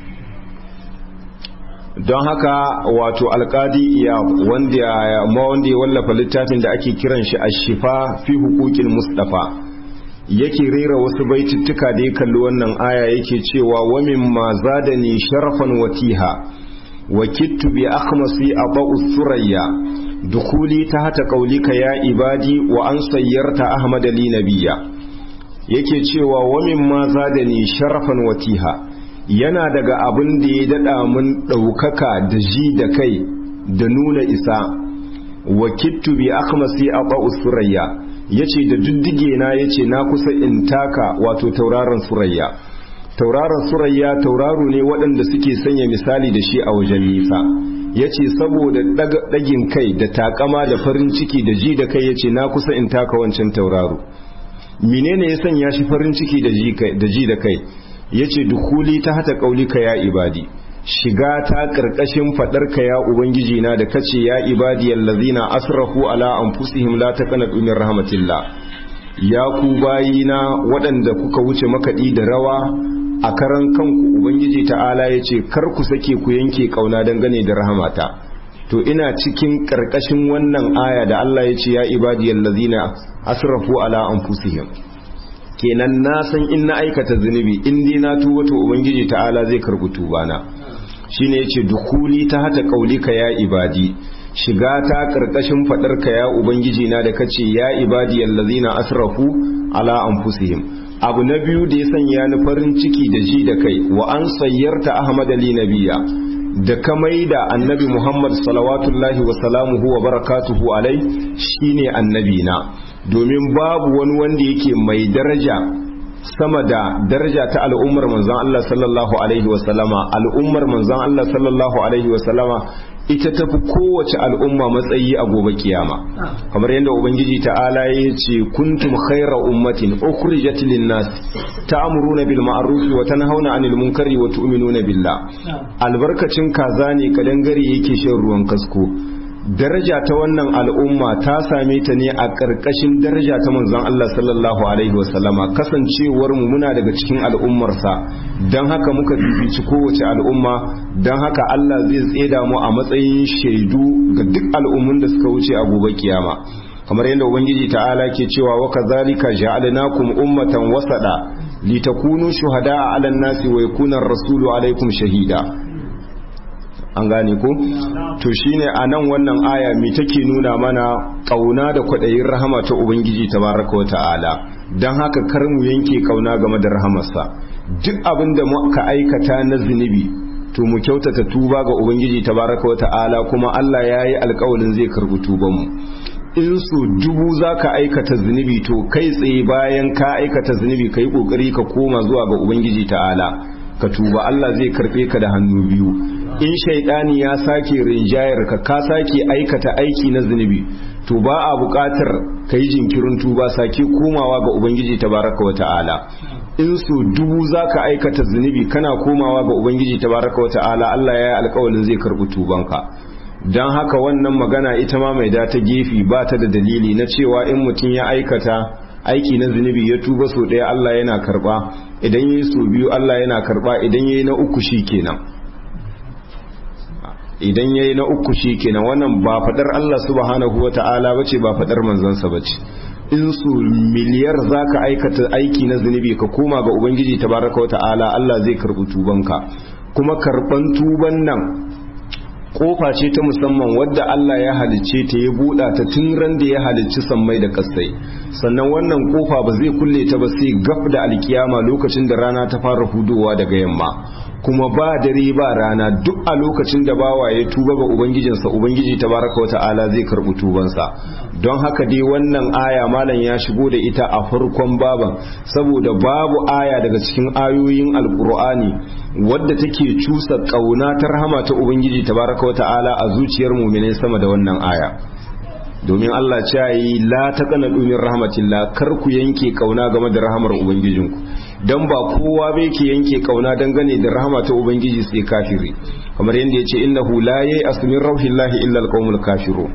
don haka wato alkadi iya wanda ma wanda ya wallafa littafin da ake kiran shi ashifa fi hukukin mustafa yake rera wasu baitittuka da ya kalli wannan aya yake cewa wa mimma zadani sharafan watiha wa kittu bi akhmasi aba'u surayya dukuli tahta qaulika ya ibadi wa an sayyarta ahmad li nabiyya yake cewa wa mimma zadani sharafan watiha yana daga abin da ya daɗa mun ɗaukaka da ji da kai da nuna isa wa kittu bi akhmasi aba surayya yace da diddige na yace na kusa in taka wato tauraron surayya tauraron surayya tauraro ne waɗanda suke sanya misali da shi a wajen nisa yace saboda ɗagin kai da takama da farin ciki da ji da kai yace na kusa in taka wancan tauraro menene ya sanya shi farin ciki da ji da kai yace dukuli ta hata kaulika ya ibadi shiga ta karkashin fadarka ya ubangiji na da kace ya ibadi allazina asrafu ala anfusihim la taqnatu min rahmatillah ya ku bayina waɗanda kuka wuce makaɗi da rawa a karan kanku ubangiji ta'ala yace kar ku sake ku yanke kauna dangane da rahamata to ina cikin karkashin wannan aya da Allah yace ya ibadi allazina asrafu ala anfusihim kenan na san in na aikata zunubi in dai na tuba to ubangiji ta'ala zai karbi tubana shine yace dukuli ta hata kaulika ya ibadi shiga ta karkashin fadar ka ya ubangiji na da kace ya ibadi allazina asrafu ala anfusihim abu na biyu da ya sanya ni farin ciki da ji da kai wa an sayyarta ahmad ali nabiya da ka maida annabi muhammad salawatullahi wa salamuhu wa barakatuhu alai shine annabi na domin babu wani wanda yake mai daraja sama da daraja ta al'ummar manzon Allah sallallahu alaihi wasallama al'ummar manzon Allah sallallahu alaihi wasallama ita tafi kowace al'umma matsayi a gobe kiyama kamar yadda ubangiji ta'ala ya ce kuntum khaira ummatin ukhrijat lin-nas ta'muruna bil ma'ruf wa tanhauna 'anil munkari wa tu'minuna billah albarkacin kaza ne kadangare yake shan ruwan kasko daraja ta wannan al'umma ta same ta ne a ƙarƙashin daraja ta manzon Allah sallallahu alaihi wasallama kasancewar mu muna daga cikin al'ummarsa don haka muka bibici kowace al'umma don haka Allah zai tseda mu a matsayin shaidu ga duk al'ummun da suka wuce a gobe kiyama kamar yadda ubangiji ta'ala ke cewa wa kazalika ja'alnakum ummatan wasada litakunu shuhada'a 'alan nasi wa yakuna ar-rasulu 'alaykum shahida an gane ko to shine a nan wannan aya mi take nuna mana kauna da kwaɗayin rahama ta ubangiji tabaraka wa ta'ala don haka kar mu yanke kauna game da rahamarsa duk abin da muka aikata na zunubi to mu kyautata tuba ga ubangiji tabaraka wa ta'ala kuma Allah ya yi alkawalin zai karbi tubanmu in su dubu za ka aikata zunubi to kai tsaye bayan ka aikata zunubi ka yi ƙoƙari ka koma zuwa ga ubangiji ta'ala ka tuba Allah zai karɓe ka da hannu biyu in shaidani ya sake rinjayar ka ka sake aikata aiki na zunubi to ba a buƙatar ka yi jinkirin tuba sake komawa ga ubangiji tabaraka wa ta'ala in su dubu za ka aikata zunubi kana komawa ga ubangiji tabaraka wa ta'ala Allah ya yi alƙawalin zai karɓi tubanka don haka wannan magana ita ma mai da ta gefe ba ta da dalili na cewa in mutum ya aikata aiki na zunubi ya tuba so ɗaya Allah yana karɓa idan ya yi so biyu Allah yana karɓa idan ya yi na uku shi kenan idan ya yi na uku shi kenan wannan ba faɗar Allah subhanahu wa ta'ala ba ce ba faɗar manzansa ba ce in su miliyar za ka aikata aiki na zunubi ka koma ga ubangiji tabaraka wa ta'ala Allah zai karɓi tubanka kuma karɓan tuban nan kofa ce ta musamman wadda Allah ya halicce ta ya buɗa ta tun ran da ya halicci sammai da kasai sannan wannan kofa ba zai kulle ta ba sai gab da alkiyama lokacin da rana ta fara hudowa daga yamma kuma ba dare ba rana duk a lokacin da bawa ya tuba ga ubangijinsa ubangiji tabaraka wata'ala zai karɓi tubansa don haka dai wannan aya malam ya shigo da ita a farkon baban saboda babu aya daga cikin ayoyin alkur'ani wadda take cusa kauna ta rahama ta ubangiji tabaraka wata'ala a zuciyar mu'minai sama da wannan aya domin Allah ce yi la taqana min rahmatillah kar ku yanke kauna game da rahamar ubangijinku dan ba kowa bai ke yanke kauna dangane da rahama ta ubangiji sai kafiri kamar yadda yace innahu la yayi asmin rauhillahi illa alqaumul kafirun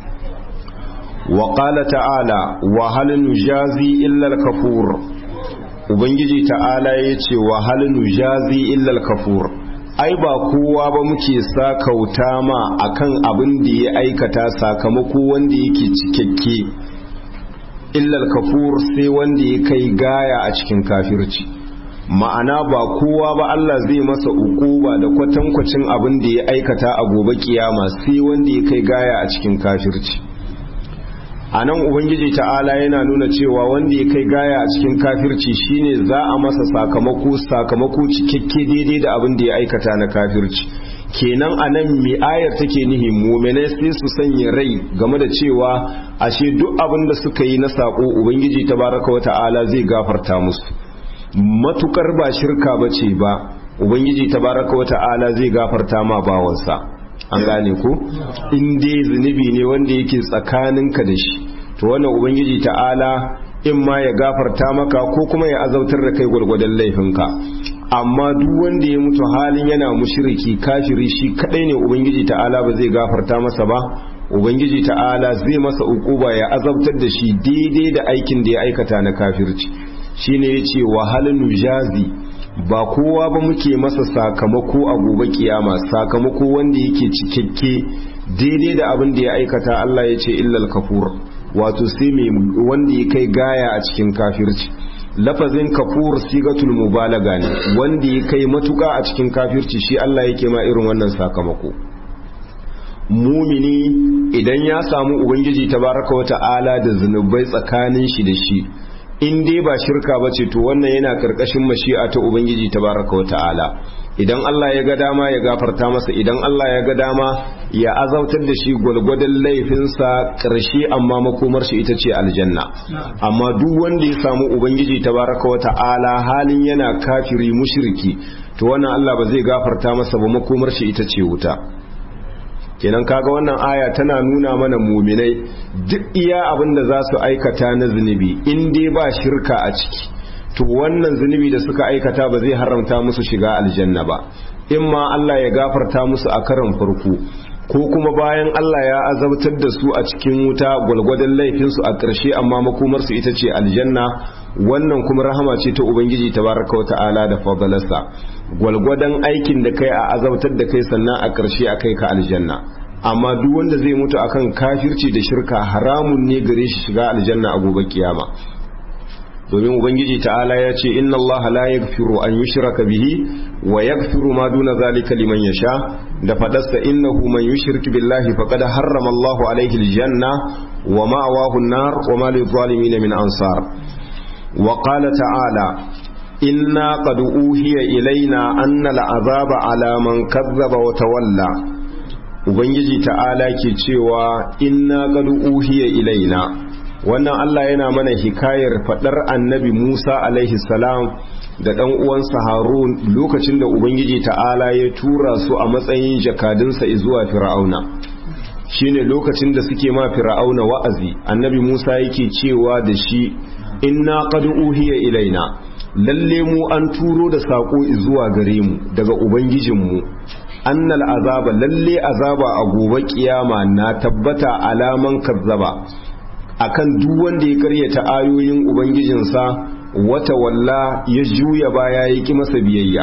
wa qala ta'ala wa hal nujazi illa al-kafur ubangiji ta'ala yace wa hal nujazi illa al-kafur ai ba kowa ba muke sakauta ma akan abin da ya aikata sakamako wanda yake cikakke illa al-kafur sai wanda ya kai gaya a cikin kafirci ma'ana ba kowa ba Allah zai masa ukuba da kwatankwacin abin da ya aikata a gobe kiyama sai wanda ya kai gaya a cikin kafirci a nan ubangiji ta'ala yana nuna cewa wanda ya kai gaya a cikin kafirci shine za a masa sakamako sakamako cikakke daidai da abin da ya aikata na kafirci kenan a nan mai ayar take nihi muminai sai su sanya rai game da cewa ashe duk abin da suka yi na sako ubangiji tabaraka wa ta'ala zai gafarta musu matukar ba shirka bace ba ubangiji tabaraka wa ta'ala zai gafarta ma bawansa an gane ko in dai zunubi ne wanda yake tsakaninka da shi to wannan ubangiji ta'ala in ma ya gafarta maka ko kuma ya azautar da kai gwargwadon laifinka amma duk wanda ya mutu halin yana mushriki kafiri shi kadai ne ubangiji ta'ala ba zai gafarta masa ba ubangiji ta'ala zai masa ukuba ya azabtar da shi daidai da aikin da ya aikata na kafirci shine yace wahalun nujazi ba kowa ba muke masa sakamako a gobe kiyama sakamako wanda yake cikakke daidai da abin da ya aikata Allah ya ce illal kafur wato sai mai wanda ya kai gaya a cikin kafirci lafazin kafur sigatul mubalaga ne wanda ya kai matuka a cikin kafirci shi Allah yake ma irin wannan sakamako mumini idan ya samu ubangiji tabaraka wa ta'ala da zunubai tsakanin shi da shi in dai ba shirka ba ce to wannan yana karkashin mashi'a ta ubangiji tabaraka wa ta'ala idan Allah ya ga dama ya gafarta masa idan Allah ya ga dama ya azautar da shi gwalgwadon laifinsa karshe amma makomar shi ita ce aljanna amma duk wanda ya samu ubangiji tabaraka wa ta'ala halin yana kafiri mushriki to wannan Allah ba zai gafarta masa ba makomar shi ita ce wuta kenan kaga wannan aya tana nuna mana muminai duk iya abin da za su aikata na zunubi in dai ba shirka a ciki to wannan zunubi da suka aikata ba zai haramta musu shiga aljanna ba in ma Allah ya gafarta musu a karan farko ko kuma bayan Allah ya azabtar da su a cikin wuta gwalgwadon laifinsu a ƙarshe amma makomarsu ita ce aljanna wannan kuma rahama ce ta ubangiji tabaraka wa ta'ala da fadalarsa gwalgwadon aikin da kai a azabtar da kai sannan a ƙarshe a kai ka aljanna amma duk wanda zai mutu akan kafirci da shirka haramun ne gare shi shiga aljanna a gobe kiyama domin ubangiji ta'ala ya ce inna allaha la yaghfiru an yushraka bihi wa yaghfiru ma duna zalika liman yasha da fadarsa innahu man yushrik billahi faqad harrama allahu alayhi aljanna wa ma'wahu an-nar wa ma lidh-dhalimin min ansar wa qala ta'ala inna qad uhiya ilayna anna al-'adhaba ala man kazzaba wa tawalla ubangiji ta'ala ke cewa inna qad uhiya ilaina wannan Allah yana mana hikayar fadar annabi Musa alaihi salam da dan uwansa Harun lokacin da ubangiji ta'ala ya tura su a matsayin jakadunsa zuwa Fir'auna shine lokacin da suke ma Fir'auna wa'azi annabi Musa yake cewa da shi inna qad uhiya ilaina lalle mu an turo da sako zuwa gare mu daga ubangijinmu annal azaba lalle azaba a gobe kiyama na tabbata alaman kazzaba akan duk wanda ya karyata ayoyin ubangijinsa wata walla ya juya baya ya ki masa biyayya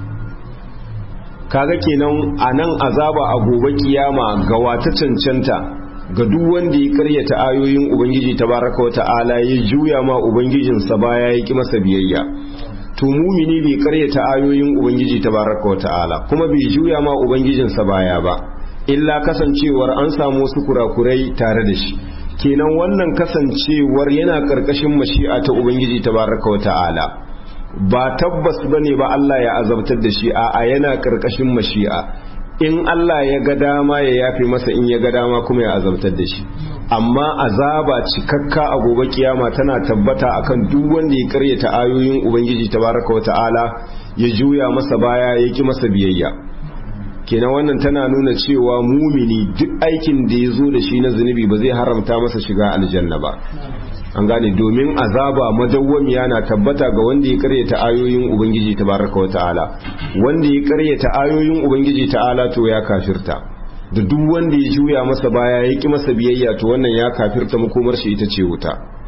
kaga kenan anan azaba a gobe kiyama ga wata cancanta ga duk wanda ya karyata ayoyin ubangiji tabaraka wa ta'ala ya juya ma ubangijinsa baya ya ki masa biyayya to mumini bai karyata ayoyin ubangiji tabaraka wa ta'ala kuma bai juya ma ubangijinsa baya ba illa kasancewar an samu wasu kurakurai tare da shi kenan wannan kasancewar yana karkashin mashi'a ta ubangiji tabaraka wa ta'ala ba tabbas bane ba Allah ya azabtar da shi a yana karkashin mashi'a in Allah ya ga dama ya yafe masa in ya ga dama kuma ya azabtar da shi amma azaba cikakka a gobe kiyama tana tabbata akan duk wanda ya karyata ayoyin ubangiji tabaraka wa ta'ala ya juya masa baya ya ki masa biyayya kenan wannan tana nuna cewa mumini duk aikin da ya zo da shi na zunubi ba zai haramta masa shiga aljanna ba an gane domin azaba madawwamiya na tabbata ga wanda ya karyata ayoyin ubangiji tabaraka wa ta'ala wanda ya karyata ayoyin ubangiji ta'ala to ya kafirta da duk wanda ya juya masa baya ya ki masa biyayya to wannan ya kafirta makomar shi ita ce wuta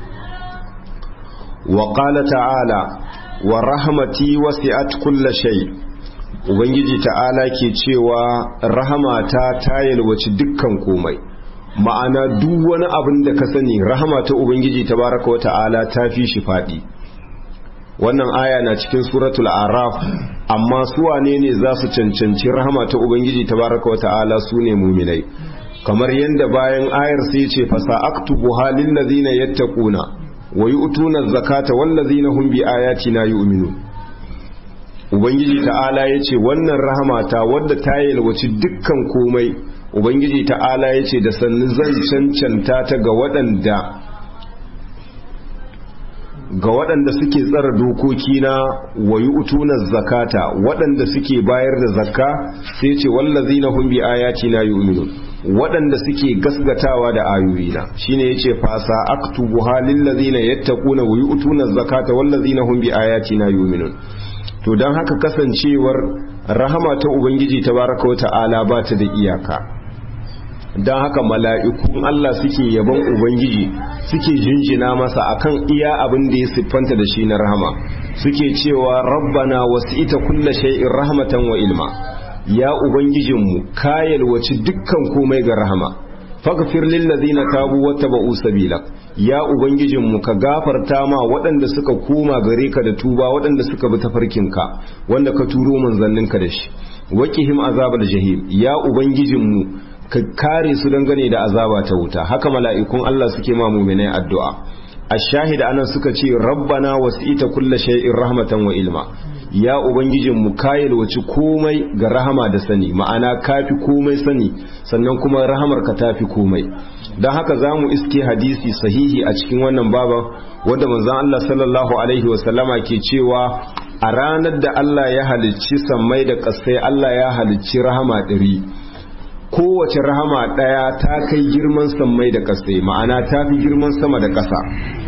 wa qala ta'ala wa rahmati wasi'at kulla shay ubangiji ta'ala ke cewa rahamata ta yalwaci dukkan komai ma'ana duk wani abin da ka sani rahama ta ubangiji tabaraka wa ta'ala ta fi shi faɗi wannan aya na cikin suratul araf amma su wane ne za su cancanci rahama ta ubangiji tabaraka wa ta'ala su ne muminai kamar yadda bayan ayar sai ce fasa aktubu halin ladina yattaquna wa yu'tuna zakata wal ladina hum bi ayatina yu'minun ubangiji ta'ala yace wannan rahama ta wadda ta yalwaci dukkan komai ubangiji ta'ala ya ce da sannu zan cancanta ta ga waɗanda ga waɗanda suke tsara dokoki na wayi utunar zakata waɗanda suke bayar da zakka sai ce wallazi na hun bi ayati na yu'minun waɗanda suke gasgatawa da ayoyina shine yace fasa aktubu halil ladina yattaquna wa yu'tuna zakata wallazina hum bi ayatina yu'minun to dan haka kasancewar rahama ta ubangiji tabaraka wa ta'ala ba ta da iyaka don haka mala'ikun Allah suke yaban Ubangiji suke jinjina masa akan iya abin da ya siffanta da shi na rahama suke cewa rabbana wasu ita kulla shay'in rahmatan wa ilma ya Ubangijinmu kayal wace dukkan komai ga rahama faghfir lil ladina tabu wattaba'u sabila ya Ubangijinmu ka gafarta ma waɗanda suka koma gare ka da tuba waɗanda suka bi tafarkinka wanda ka turo manzanninka da shi waqihim azabal jahim ya Ubangijinmu ka kare su dangane da azaba ta wuta haka mala'ikun Allah suke ma muminai addu'a ash-shahid anan suka ce rabbana wasi'ita kulla shay'in rahmatan wa ilma ya ubangijin mu kayil wace komai ga rahama da sani ma'ana kafi komai sani sannan kuma rahamar ka tafi komai don haka zamu iske hadisi sahihi a cikin wannan baban wanda manzon Allah sallallahu alaihi wa sallama ke cewa a ranar da Allah ya halicci sammai da ƙasai Allah ya halicci rahama ɗari kowace rahama ɗaya ta kai girman sammai da ƙasa ma'ana ta fi girman sama da ƙasa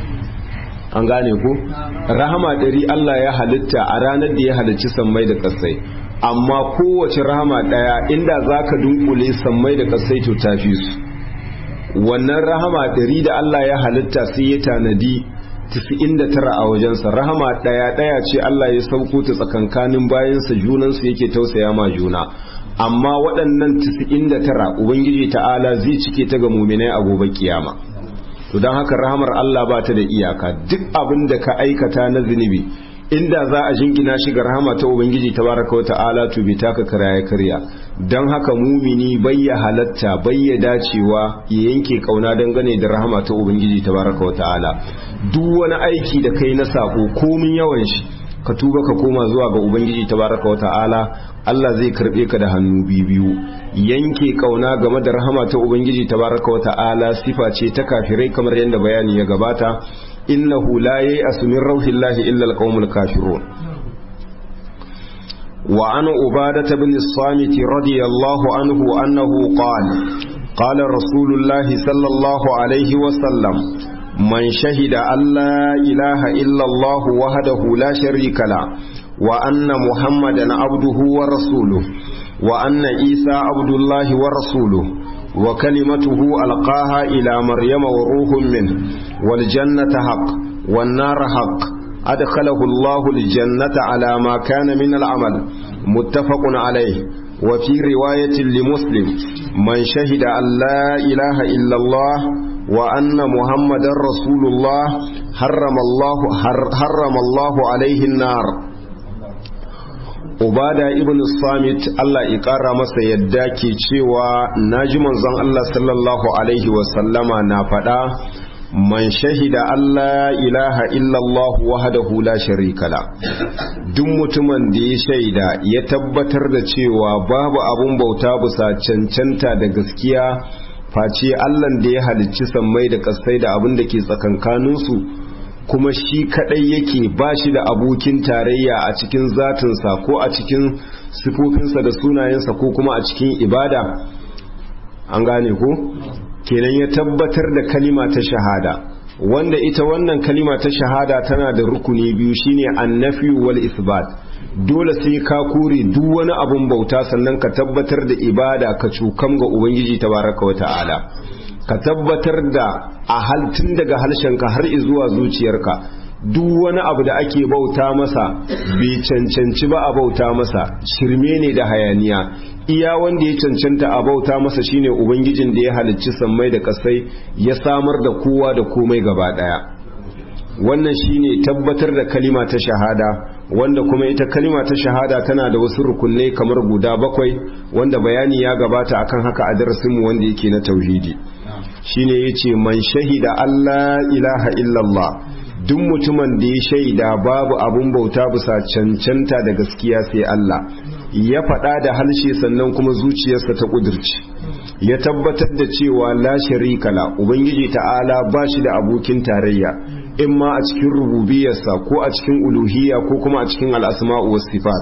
an gane ku rahama ɗari Allah ya halitta a ranar da ya halicci sammai da ƙasai amma kowace rahama ɗaya inda za ka dunkule sammai da ƙasai to ta fi su wannan rahama ɗari da Allah ya halitta sai ya tanadi 99 a wajensa rahama ɗaya ɗaya ce Allah ya sauko ta tsakankanin bayansa junansu yake tausaya ma juna amma waɗannan 99 ubangiji ta'ala zai cike ta ga muminai a gobe kiyama to don haka rahamar Allah ba ta da iyaka duk abin da ka aikata na zunubi inda za a jingina shi ga rahama ta ubangiji tabaraka wa ta'ala to bi taka karaya karya don haka mumini bayya halatta bayya dacewa ya yanke kauna dangane da rahama ta ubangiji tabaraka wa ta'ala duk wani aiki da kai na sako komin yawan shi ka tuba ka koma zuwa ga ubangiji tabaraka wata'ala Allah zai karbe ka da hannu biyu yanke kauna game da rahama ta ubangiji tabaraka wata'ala sifa ce ta kafirai kamar yadda bayani ya gabata innahu la yai'asu min rauhillahi illa alqaumul kafirun wa an ubadata bin samit radiyallahu anhu annahu qala qala rasulullahi sallallahu alaihi wa sallam man shahida an la ilaha illa allah wahdahu la sharika la wa anna muhammadan abduhu wa rasuluhu wa anna isa abdullahi wa rasuluhu وكلمته ألقاها إلى مريم وروح منه والجنة حق والنار حق أدخله الله الجنة على ما كان من العمل متفق عليه وفي رواية لمسلم من شهد أن لا إله إلا الله وأن محمد رسول الله حرم الله حرم الله عليه النار ubada ibn samit Allah ya kara masa yadda ke cewa naji manzon Allah sallallahu alaihi wasallama na faɗa man shahida Allah ilaha illallah wahdahu la sharika la duk mutumin da ya shaida ya tabbatar da cewa babu abun bauta bisa cancanta da gaskiya face Allah da ya halicci sammai da kasai da abin da ke tsakankaninsu kuma shi kadai yake ba shi da abokin tarayya a cikin zatinsa ko a cikin sifofinsa da sunayensa ko kuma a cikin ibada an gane ko kenan ya tabbatar da kalima ta shahada wanda ita wannan kalima ta shahada tana da rukuni biyu shine annafi wal isbat dole sai ka kore duk wani abun bauta sannan ka tabbatar da ibada ka cukam ga ubangiji tabaraka wa ta'ala ka tabbatar da a haltun daga harshenka har zuwa zuciyarka duk wani abu da ake bauta masa bai cancanci ba a bauta masa shirme ne da hayaniya iya wanda ya cancanta a bauta masa shine ubangijin da ya halicci sammai da kasai ya samar da kowa da komai gaba daya wannan shine tabbatar da kalima ta shahada wanda kuma ita kalima ta shahada tana da wasu rukunai kamar guda bakwai wanda bayani ya gabata akan haka a darasinmu wanda yake na tauhidi shine yace man shahida Allah ilaha illallah duk mutumin da ya shaida babu abun bauta bisa cancanta da gaskiya sai Allah ya faɗa da halshe sannan kuma zuciyarsa ta ƙudurci ya tabbatar da cewa la sharika la ubangiji ta'ala ba shi da abokin tarayya in ma a cikin rububiyarsa ko a cikin uluhiyya ko kuma a cikin al'asma'u was sifat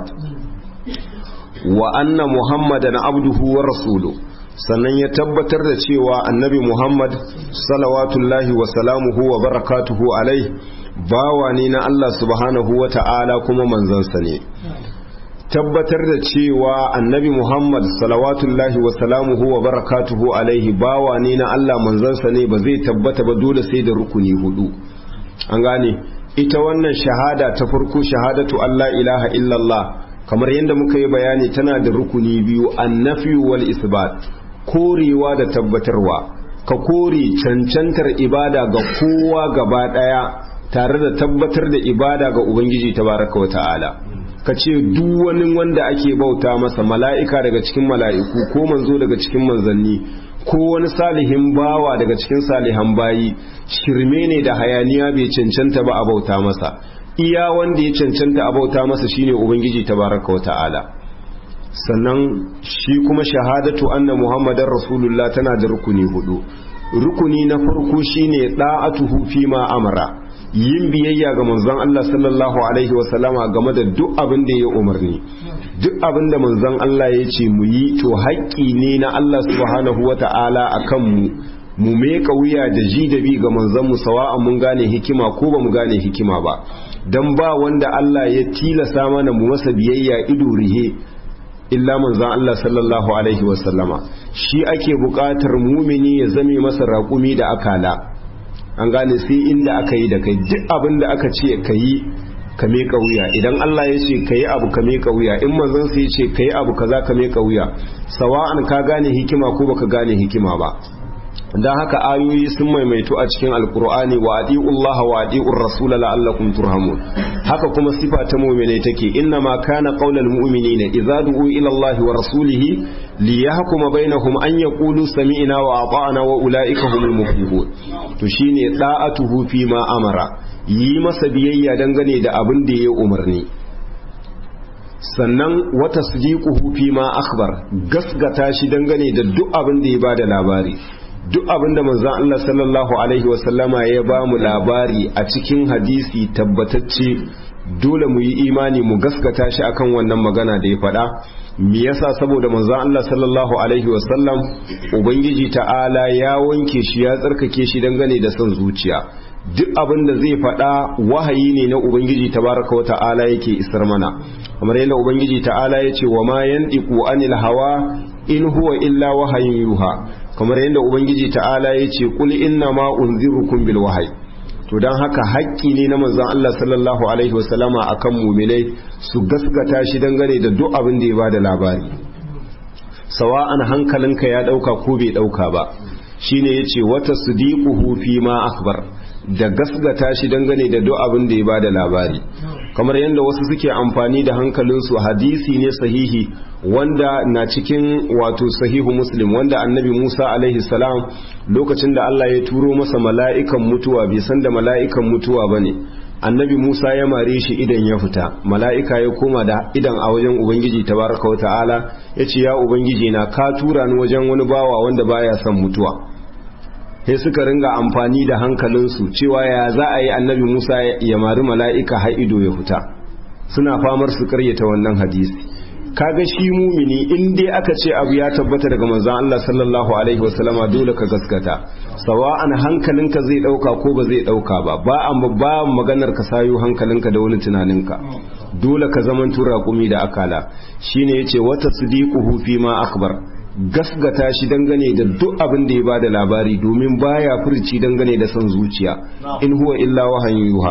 wa anna muhammadan abduhu wa rasuluhu sannan ya tabbatar da cewa annabi Muhammad salawatullahi wa salamuhu wa barakatuhu alai bawa ne na Allah subhanahu wa ta'ala kuma manzansa ne tabbatar da cewa annabi Muhammad salawatullahi wa salamuhu wa barakatuhu alaihi bawa ne na Allah manzansa ne ba zai tabbata ba dole sai da rukuni hudu an gane ita wannan shahada ta farko shahadatu Allah ilaha illallah kamar yadda muka yi bayani tana da rukuni biyu annafi wal isbat korewa da tabbatarwa ka kore cancantar ibada ga kowa gaba daya tare da tabbatar da ibada ga ubangiji tabaraka wa ta'ala ka ce duk wani wanda ake bauta masa mala'ika daga cikin mala'iku ko manzo daga cikin manzanni ko wani salihin bawa daga cikin salihan bayi shirme ne da hayaniya bai cancanta ba a bauta masa iya wanda ya cancanta a bauta masa shine ubangiji tabaraka wa ta'ala sannan shi kuma shahadatu anna muhammadar rasulullah tana da rukuni hudu rukuni na farko shine da'atuhu fi ma amara yin biyayya ga manzon Allah sallallahu alaihi wa sallama game da duk abin da ya umarni duk abin da manzon Allah ya ce mu yi to haƙƙi ne na Allah subhanahu wa ta'ala akan mu mu meka wuya da ji da bi ga manzon mu sawa'an mun gane hikima ko ba mu gane hikima ba dan ba wanda Allah ya tilasa mana mu masa biyayya ido rihe illa manzan Allah sallallahu alaihi wasallama shi ake buƙatar mumini ya zame masa raƙumi da akala an gane sai inda aka yi da kai duk abin da aka ce ka yi ka meka wuya idan Allah ya ce ka yi abu ka meka wuya in manzon sai ya ce ka yi abu kaza ka meka wuya sawa'an ka gane hikima ko baka gane hikima ba dan haka ayoyi sun maimaitu a cikin alkur'ani wa adi'ullaha wa adi'ur rasul la'allakum turhamun haka kuma sifa ta mu'mine take inna ma kana qaulal mu'minina idza du'u ila Allah wa rasulihi liyahkuma bainahum an yaqulu sami'na wa ata'na wa ulaika humul muflihun to shine da'atuhu fi ma amara yi masa biyayya dangane da abin da ya umarni sannan wata sadiquhu fi ma akhbar gasgata shi dangane da duk abin da ya bada labari duk abin da manzon Allah sallallahu alaihi wasallama ya ba mu labari a cikin hadisi tabbatacce dole mu yi imani mu gaskata shi akan wannan magana da ya faɗa me yasa saboda manzon Allah sallallahu alaihi wasallam ubangiji ta'ala ya wanke shi ya tsarkake shi dangane da son zuciya duk abin da zai faɗa wahayi ne na ubangiji tabaraka wa ta'ala yake isar mana kamar yadda ubangiji ta'ala ya ce wa ma yandiqu anil hawa in huwa illa wahayin yuha kamar yadda ubangiji ta'ala ya ce kul inna ma unzirukum bil wahyi to dan haka haƙƙi ne na manzon Allah sallallahu alaihi wasallama akan mu'minai su gaskata shi dangane da duk abin da ya bada labari sawa'an hankalinka ya dauka ko bai dauka ba shine yace wata sudiquhu fi ma akbar da gasgata shi dangane da duk abin da ya bada labari kamar yadda wasu suke amfani da hankalinsu hadisi ne sahihi wanda na cikin wato sahihu muslim wanda annabi musa alaihi salam lokacin da allah ya turo masa mala'ikan mutuwa bai san da mala'ikan mutuwa ba ne annabi musa ya mare shi idan ya fita mala'ika ya koma da idan a wajen ubangiji tabaraka wa ta'ala ya ce ya ubangiji na ka tura ni wajen wani bawa wanda baya son mutuwa sai suka ringa amfani da hankalinsu cewa ya za a yi annabi musa ya mari mala'ika har ido ya fita suna famar su karyata wannan hadisi kaga shi mumini in dai aka ce abu ya tabbata daga manzon Allah sallallahu alaihi wasallama dole ka gaskata sawa'an hankalinka zai dauka ko ba zai dauka ba ba an ba maganar ka sayo hankalinka da wani tunaninka dole ka zaman tura kumi da akala shine yace wata sidiquhu fi ma akbar gasgata shi dangane da duk abin da ya ba da labari domin baya furci dangane da son zuciya in huwa illa wahayin yuha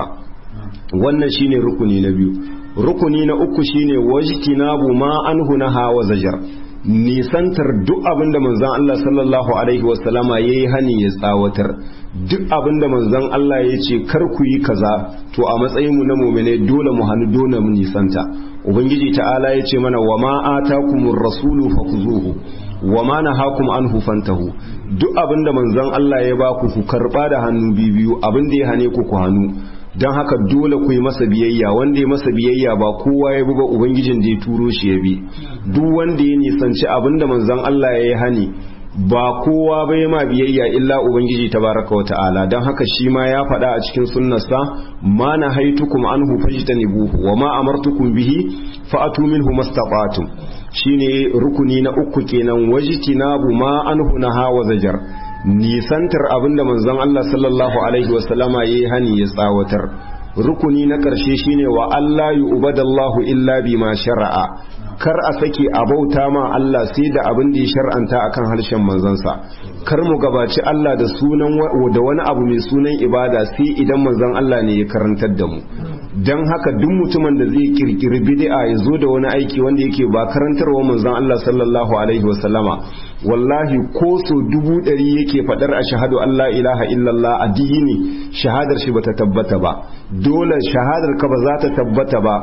wannan shine rukuni na biyu rukuni na uku shine wajtinabu ma anhu naha wa zajar nisantar duk abin da manzon Allah sallallahu alaihi wasallama yayi hani ya tsawatar duk abin da manzon Allah ya ce kar ku yi kaza to a matsayin mu na mu'mine dole mu hannu dole mu nisanta ubangiji ta'ala ya ce mana wa ma atakumur rasulu fakuzuhu wa ma nahakum anhu fantahu duk abinda manzon Allah ya ba ku ku karba da hannu biyu abinda ya hane ku ku hannu dan haka dole ku yi masa biyayya wanda ya masa biyayya ba kowa ya bi ba ubangijin da ya turo shi ya bi duk wanda ya nisanci abinda manzon Allah ya yi hani ba kowa bai ma biyayya illa ubangiji tabaraka wa ta'ala don haka shi ma ya faɗa a cikin sunnarsa ma na haitukum anhu fajtanibuhu wa ma amartukum bihi fa'atu minhu mastata'tum shine rukuni na uku kenan wajtinabu ma anhu naha wa zajar nisantar abinda manzon Allah sallallahu alaihi wa sallama yayi hani ya tsawatar rukuni na ƙarshe shine wa Allah yu'badallahu illa bima shara'a kar a sake a bauta ma Allah sai da abin da ya shar'anta akan harshen manzansa kar mu gabaci Allah da sunan da wani abu mai sunan ibada sai idan manzon Allah ne ya karantar da mu dan haka duk mutumin da zai kirkiri bid'a ya zo da wani aiki wanda yake ba karantarwa manzon Allah sallallahu alaihi wasallama wallahi ko so dubu ɗari yake faɗar a shahadu Allah ilaha illallah addini shahadar shi bata tabbata ba dole shahadar ka ba za ta tabbata ba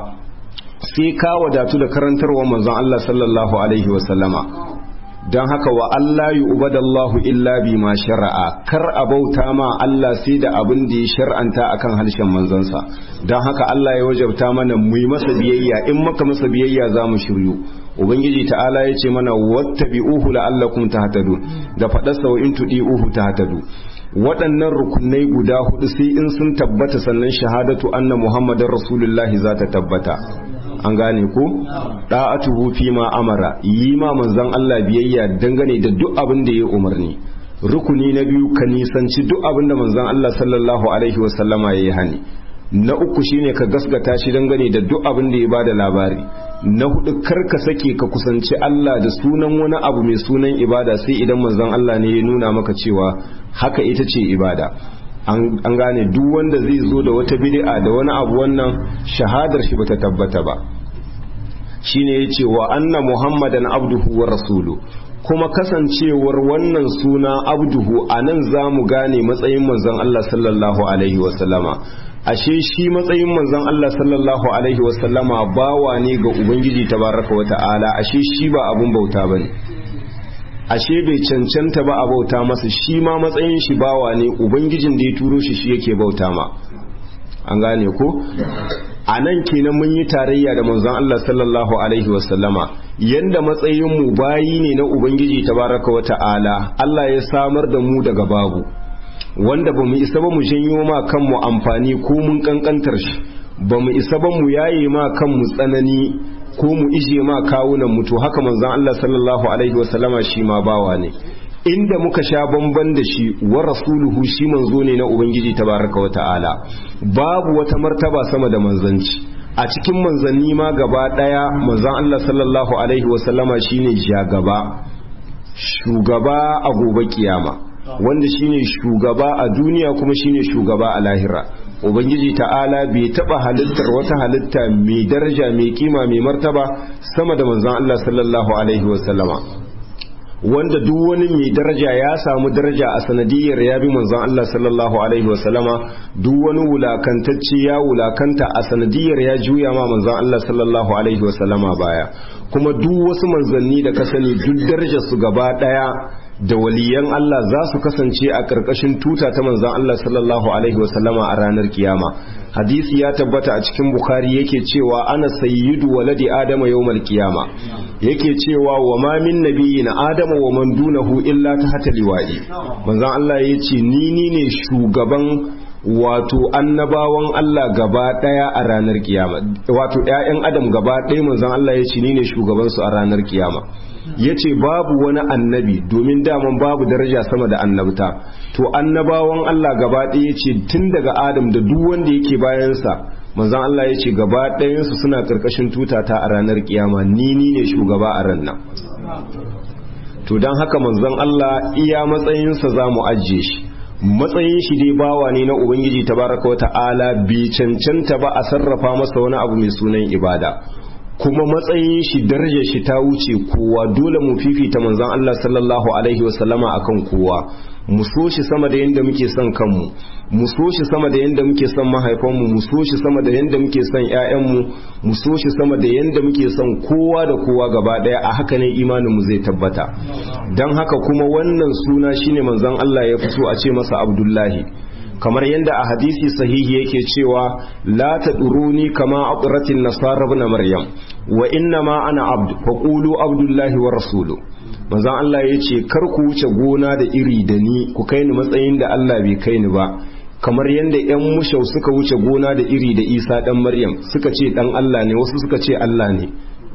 sai ka wadatu da karantarwa manzon Allah sallallahu alaihi wasallama don haka wa Allah yi ubadallahu illa bi ma shara'a kar a bauta ma Allah sai da abin da ya shar'anta akan harshen manzansa don haka Allah ya wajabta mana mu yi masa biyayya in maka masa biyayya za mu shiryu ubangiji ta'ala ya ce mana wattabi'uhu la'allakum tahtadun da faɗarsa wa in tudi'uhu tahtadu waɗannan rukunai guda hudu sai in sun tabbata sannan shahadatu anna muhammadar rasulullahi za ta tabbata an gane ko da'atuhu fi ma amara yi ma manzon Allah biyayya dangane da duk abin da ya umarni rukuni na biyu ka nisanci duk abin da manzon Allah sallallahu alaihi wasallama ya yi hani na uku shine ka gasgata shi dangane da duk abin da ya bada labari na hudu kar ka sake ka kusanci Allah da sunan wani abu mai sunan ibada sai idan manzon Allah ne ya nuna maka cewa haka ita ce ibada an gane duk wanda zai zo da wata bid'a da wani abu wannan shahadar shi bata tabbata ba shine yace wa anna muhammadan abduhu wa rasulu kuma kasancewar wannan suna abduhu anan zamu gane matsayin manzon Allah sallallahu alaihi wasallama ashe shi matsayin manzon Allah sallallahu alaihi wasallama bawa ne ga ubangiji tabaraka wa ta'ala ashe shi ba abun bauta bane ashe bai cancanta ba a bauta masa shi ma matsayin shi bawa ne ubangijin da ya turo shi shi yake bauta ma an gane ko a nan kenan mun yi tarayya da manzon Allah sallallahu alaihi wasallama yanda matsayin mu bayi ne na ubangiji tabaraka wa ta'ala Allah ya samar da mu daga babu wanda bamu isa ba mu janyo ma kanmu amfani ko mun kankantar shi bamu isa ba mu yaye ma kanmu tsanani ko mu ije ma kawunan mu to haka manzon Allah sallallahu alaihi wasallama shi ma bawa ne inda muka sha bamban da shi wa rasuluhu shi manzo ne na ubangiji tabaraka wa ta'ala babu wata martaba sama da manzanci a cikin manzanni ma gaba daya manzon Allah sallallahu alaihi wasallama shine jagaba shugaba a gobe kiyama wanda shine shugaba a duniya kuma shine shugaba a lahira ubangiji ta'ala bai taba halittar wata halitta mai daraja mai kima mai martaba sama da manzon Allah sallallahu alaihi wasallama wanda duk wani mai daraja ya samu daraja a sanadiyar ya bi manzon Allah sallallahu alaihi wasallama duk wani wulakantacce ya wulakanta a sanadiyar ya juya ma manzon Allah sallallahu alaihi wasallama baya kuma duk wasu manzanni da ka sani duk darajar su gaba daya da waliyan Allah za su kasance a ƙarƙashin tuta ta manzan Allah sallallahu Alaihi wasallama a ranar kiyama hadisi ya tabbata a cikin bukhari yake cewa ana sayyidu waladi adama yawmal kiyama yake cewa wa ma min nabiyyin adama wa man dunahu illa tahta liwa'i manzan Allah yace ni ni ne shugaban wato annabawan Allah gaba daya a ranar kiyama wato ƴaƴan adam gaba daya manzan Allah yace ni ne shugaban su a ranar kiyama ya ce babu wani annabi domin daman babu daraja sama da annabta to annabawan Allah gaba ɗaya ce tun daga adam da duk wanda yake bayansa manzan Allah ya ce gaba ɗayansu suna ƙarƙashin tutata a ranar kiyama ni ni ne shugaba a ran nan to don haka manzan Allah iya matsayinsa za mu ajiye shi matsayin shi dai bawa ne na ubangiji tabaraka wa ta'ala bai cancanta ba a sarrafa masa wani abu mai sunan ibada kuma matsayin shi darajar shi ta wuce kowa dole mu fifita manzon Allah sallallahu alaihi wasallama akan kowa mu so shi sama da yanda muke son kanmu mu so shi sama da yanda muke son mahaifanmu mu so shi sama da yanda muke son ƴaƴanmu mu so shi sama da yanda muke son kowa da kowa gaba daya a haka ne imanin mu zai tabbata dan haka kuma wannan suna shine manzon Allah ya fito a ce masa Abdullahi kamar yadda a hadisi sahihi yake cewa la taduruni kama aqratin nasara ibn maryam wa inna ma ana abd faqulu abdullahi wa rasulu manzon Allah yace kar ku wuce gona da iri da ni ku kai ni matsayin da Allah bai kai ni ba kamar yadda yan mushau suka wuce gona da iri da Isa dan Maryam suka ce dan Allah ne wasu suka ce Allah ne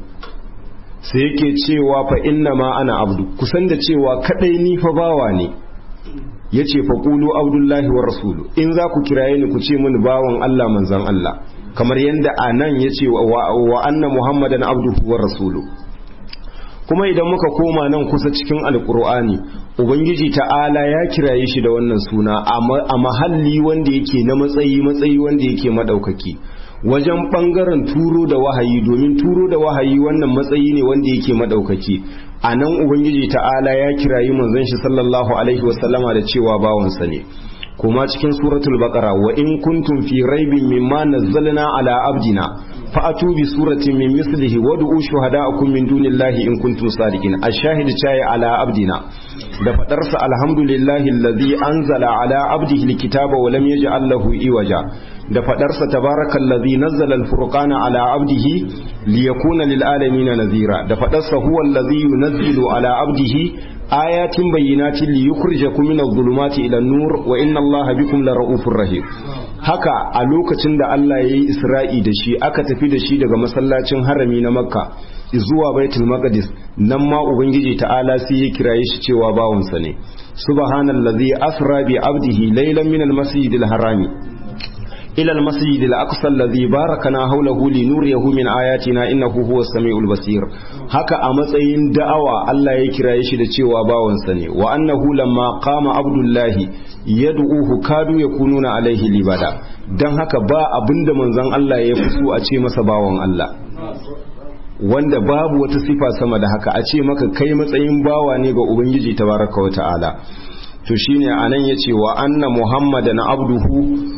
sai yake cewa fa inna ma ana abdu kusan da cewa kadai ni fa bawa ne ya ce faƙulu abdullahi wa rasulu in za ku kiraye ni ku ce mini bawan Allah manzan Allah kamar yadda a nan ya ce wa anna muhammadan abduhu wa rasulu kuma idan muka koma nan kusa cikin alkur'ani ubangiji ta'ala ya kiraye shi da wannan suna a mahalli wanda yake na matsayi matsayi wanda yake madaukaki wajen bangaren turo da wahayi domin turo da wahayi wannan matsayi ne wanda yake madaukaki a nan ubangiji ta'ala ya kirayi manzon shi sallallahu alaihi wasallama da cewa bawansa ne kuma cikin suratul baqara wa in kuntum fi raibin mimma nazzalna ala abdina fa'atu bi suratin min mislihi wad'u shuhada'akum min dunillahi in kuntum sadiqin ash-shahid chaya ala abdina da fadarsa alhamdulillahi allazi anzala ala abdihi alkitaba wa lam yaj'al lahu iwaja da fadarsa tabarakallazi nazzala alfurqana ala abdihi liyakuna lil alamin nazira da fadarsa huwa allazi yunazzilu ala abdihi ayatin bayyinatin liyukhrijakum min adh-dhulumati ila an-nur wa inna allaha bikum lara'ufur rahim haka a lokacin da Allah ya yi isra'i da shi aka tafi da shi daga masallacin harami na makka zuwa baitul maqdis nan ma ubangiji ta'ala sai ya kiraye shi cewa bawansa ne subhanallazi asra bi abdihi laylan min al-masjidil harami ila al-masjid al-aqsa alladhi barakana hawlahu linuriyahu min ayatina innahu huwas samiul basir haka a matsayin da'awa Allah ya kiraye shi da cewa bawansa ne wa annahu lamma qama abdullahi yad'uhu kadu yakununa alaihi libada dan haka ba abinda manzon Allah ya fito a ce masa bawan Allah wanda babu wata sifa sama da haka a ce maka kai matsayin bawa ne ga ubangiji tabaraka wa ta'ala to shine anan yace wa anna muhammadan abduhu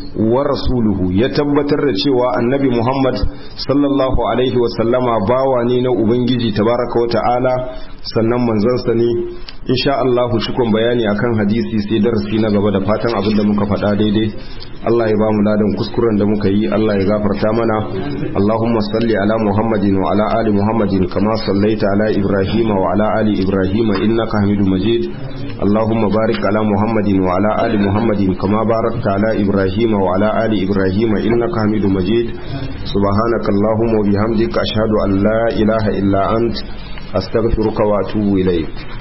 wa rasuluhu ya tabbatar da cewa annabi Muhammad sallallahu alaihi wasallama bawa ne na ubangiji tabaraka wa ta'ala sannan manzansa ne insha Allah cikon bayani akan hadisi sai darasi na gaba da fatan abin da muka faɗa daidai Allah ya ba mu ladan kuskuren da muka yi Allah ya gafarta mana Allahumma salli ala Muhammadin wa ala ali Muhammadin kama sallaita ala Ibrahim wa ala ali Ibrahim innaka Hamidum Majid Allahumma barik ala Muhammadin wa ala ali Muhammadin kama barakta ala Ibrahim wa ala ali Ibrahim innaka Hamidum Majid subhanaka Allahumma wa bihamdika ashhadu an la ilaha illa ant astaghfiruka wa atubu ilayk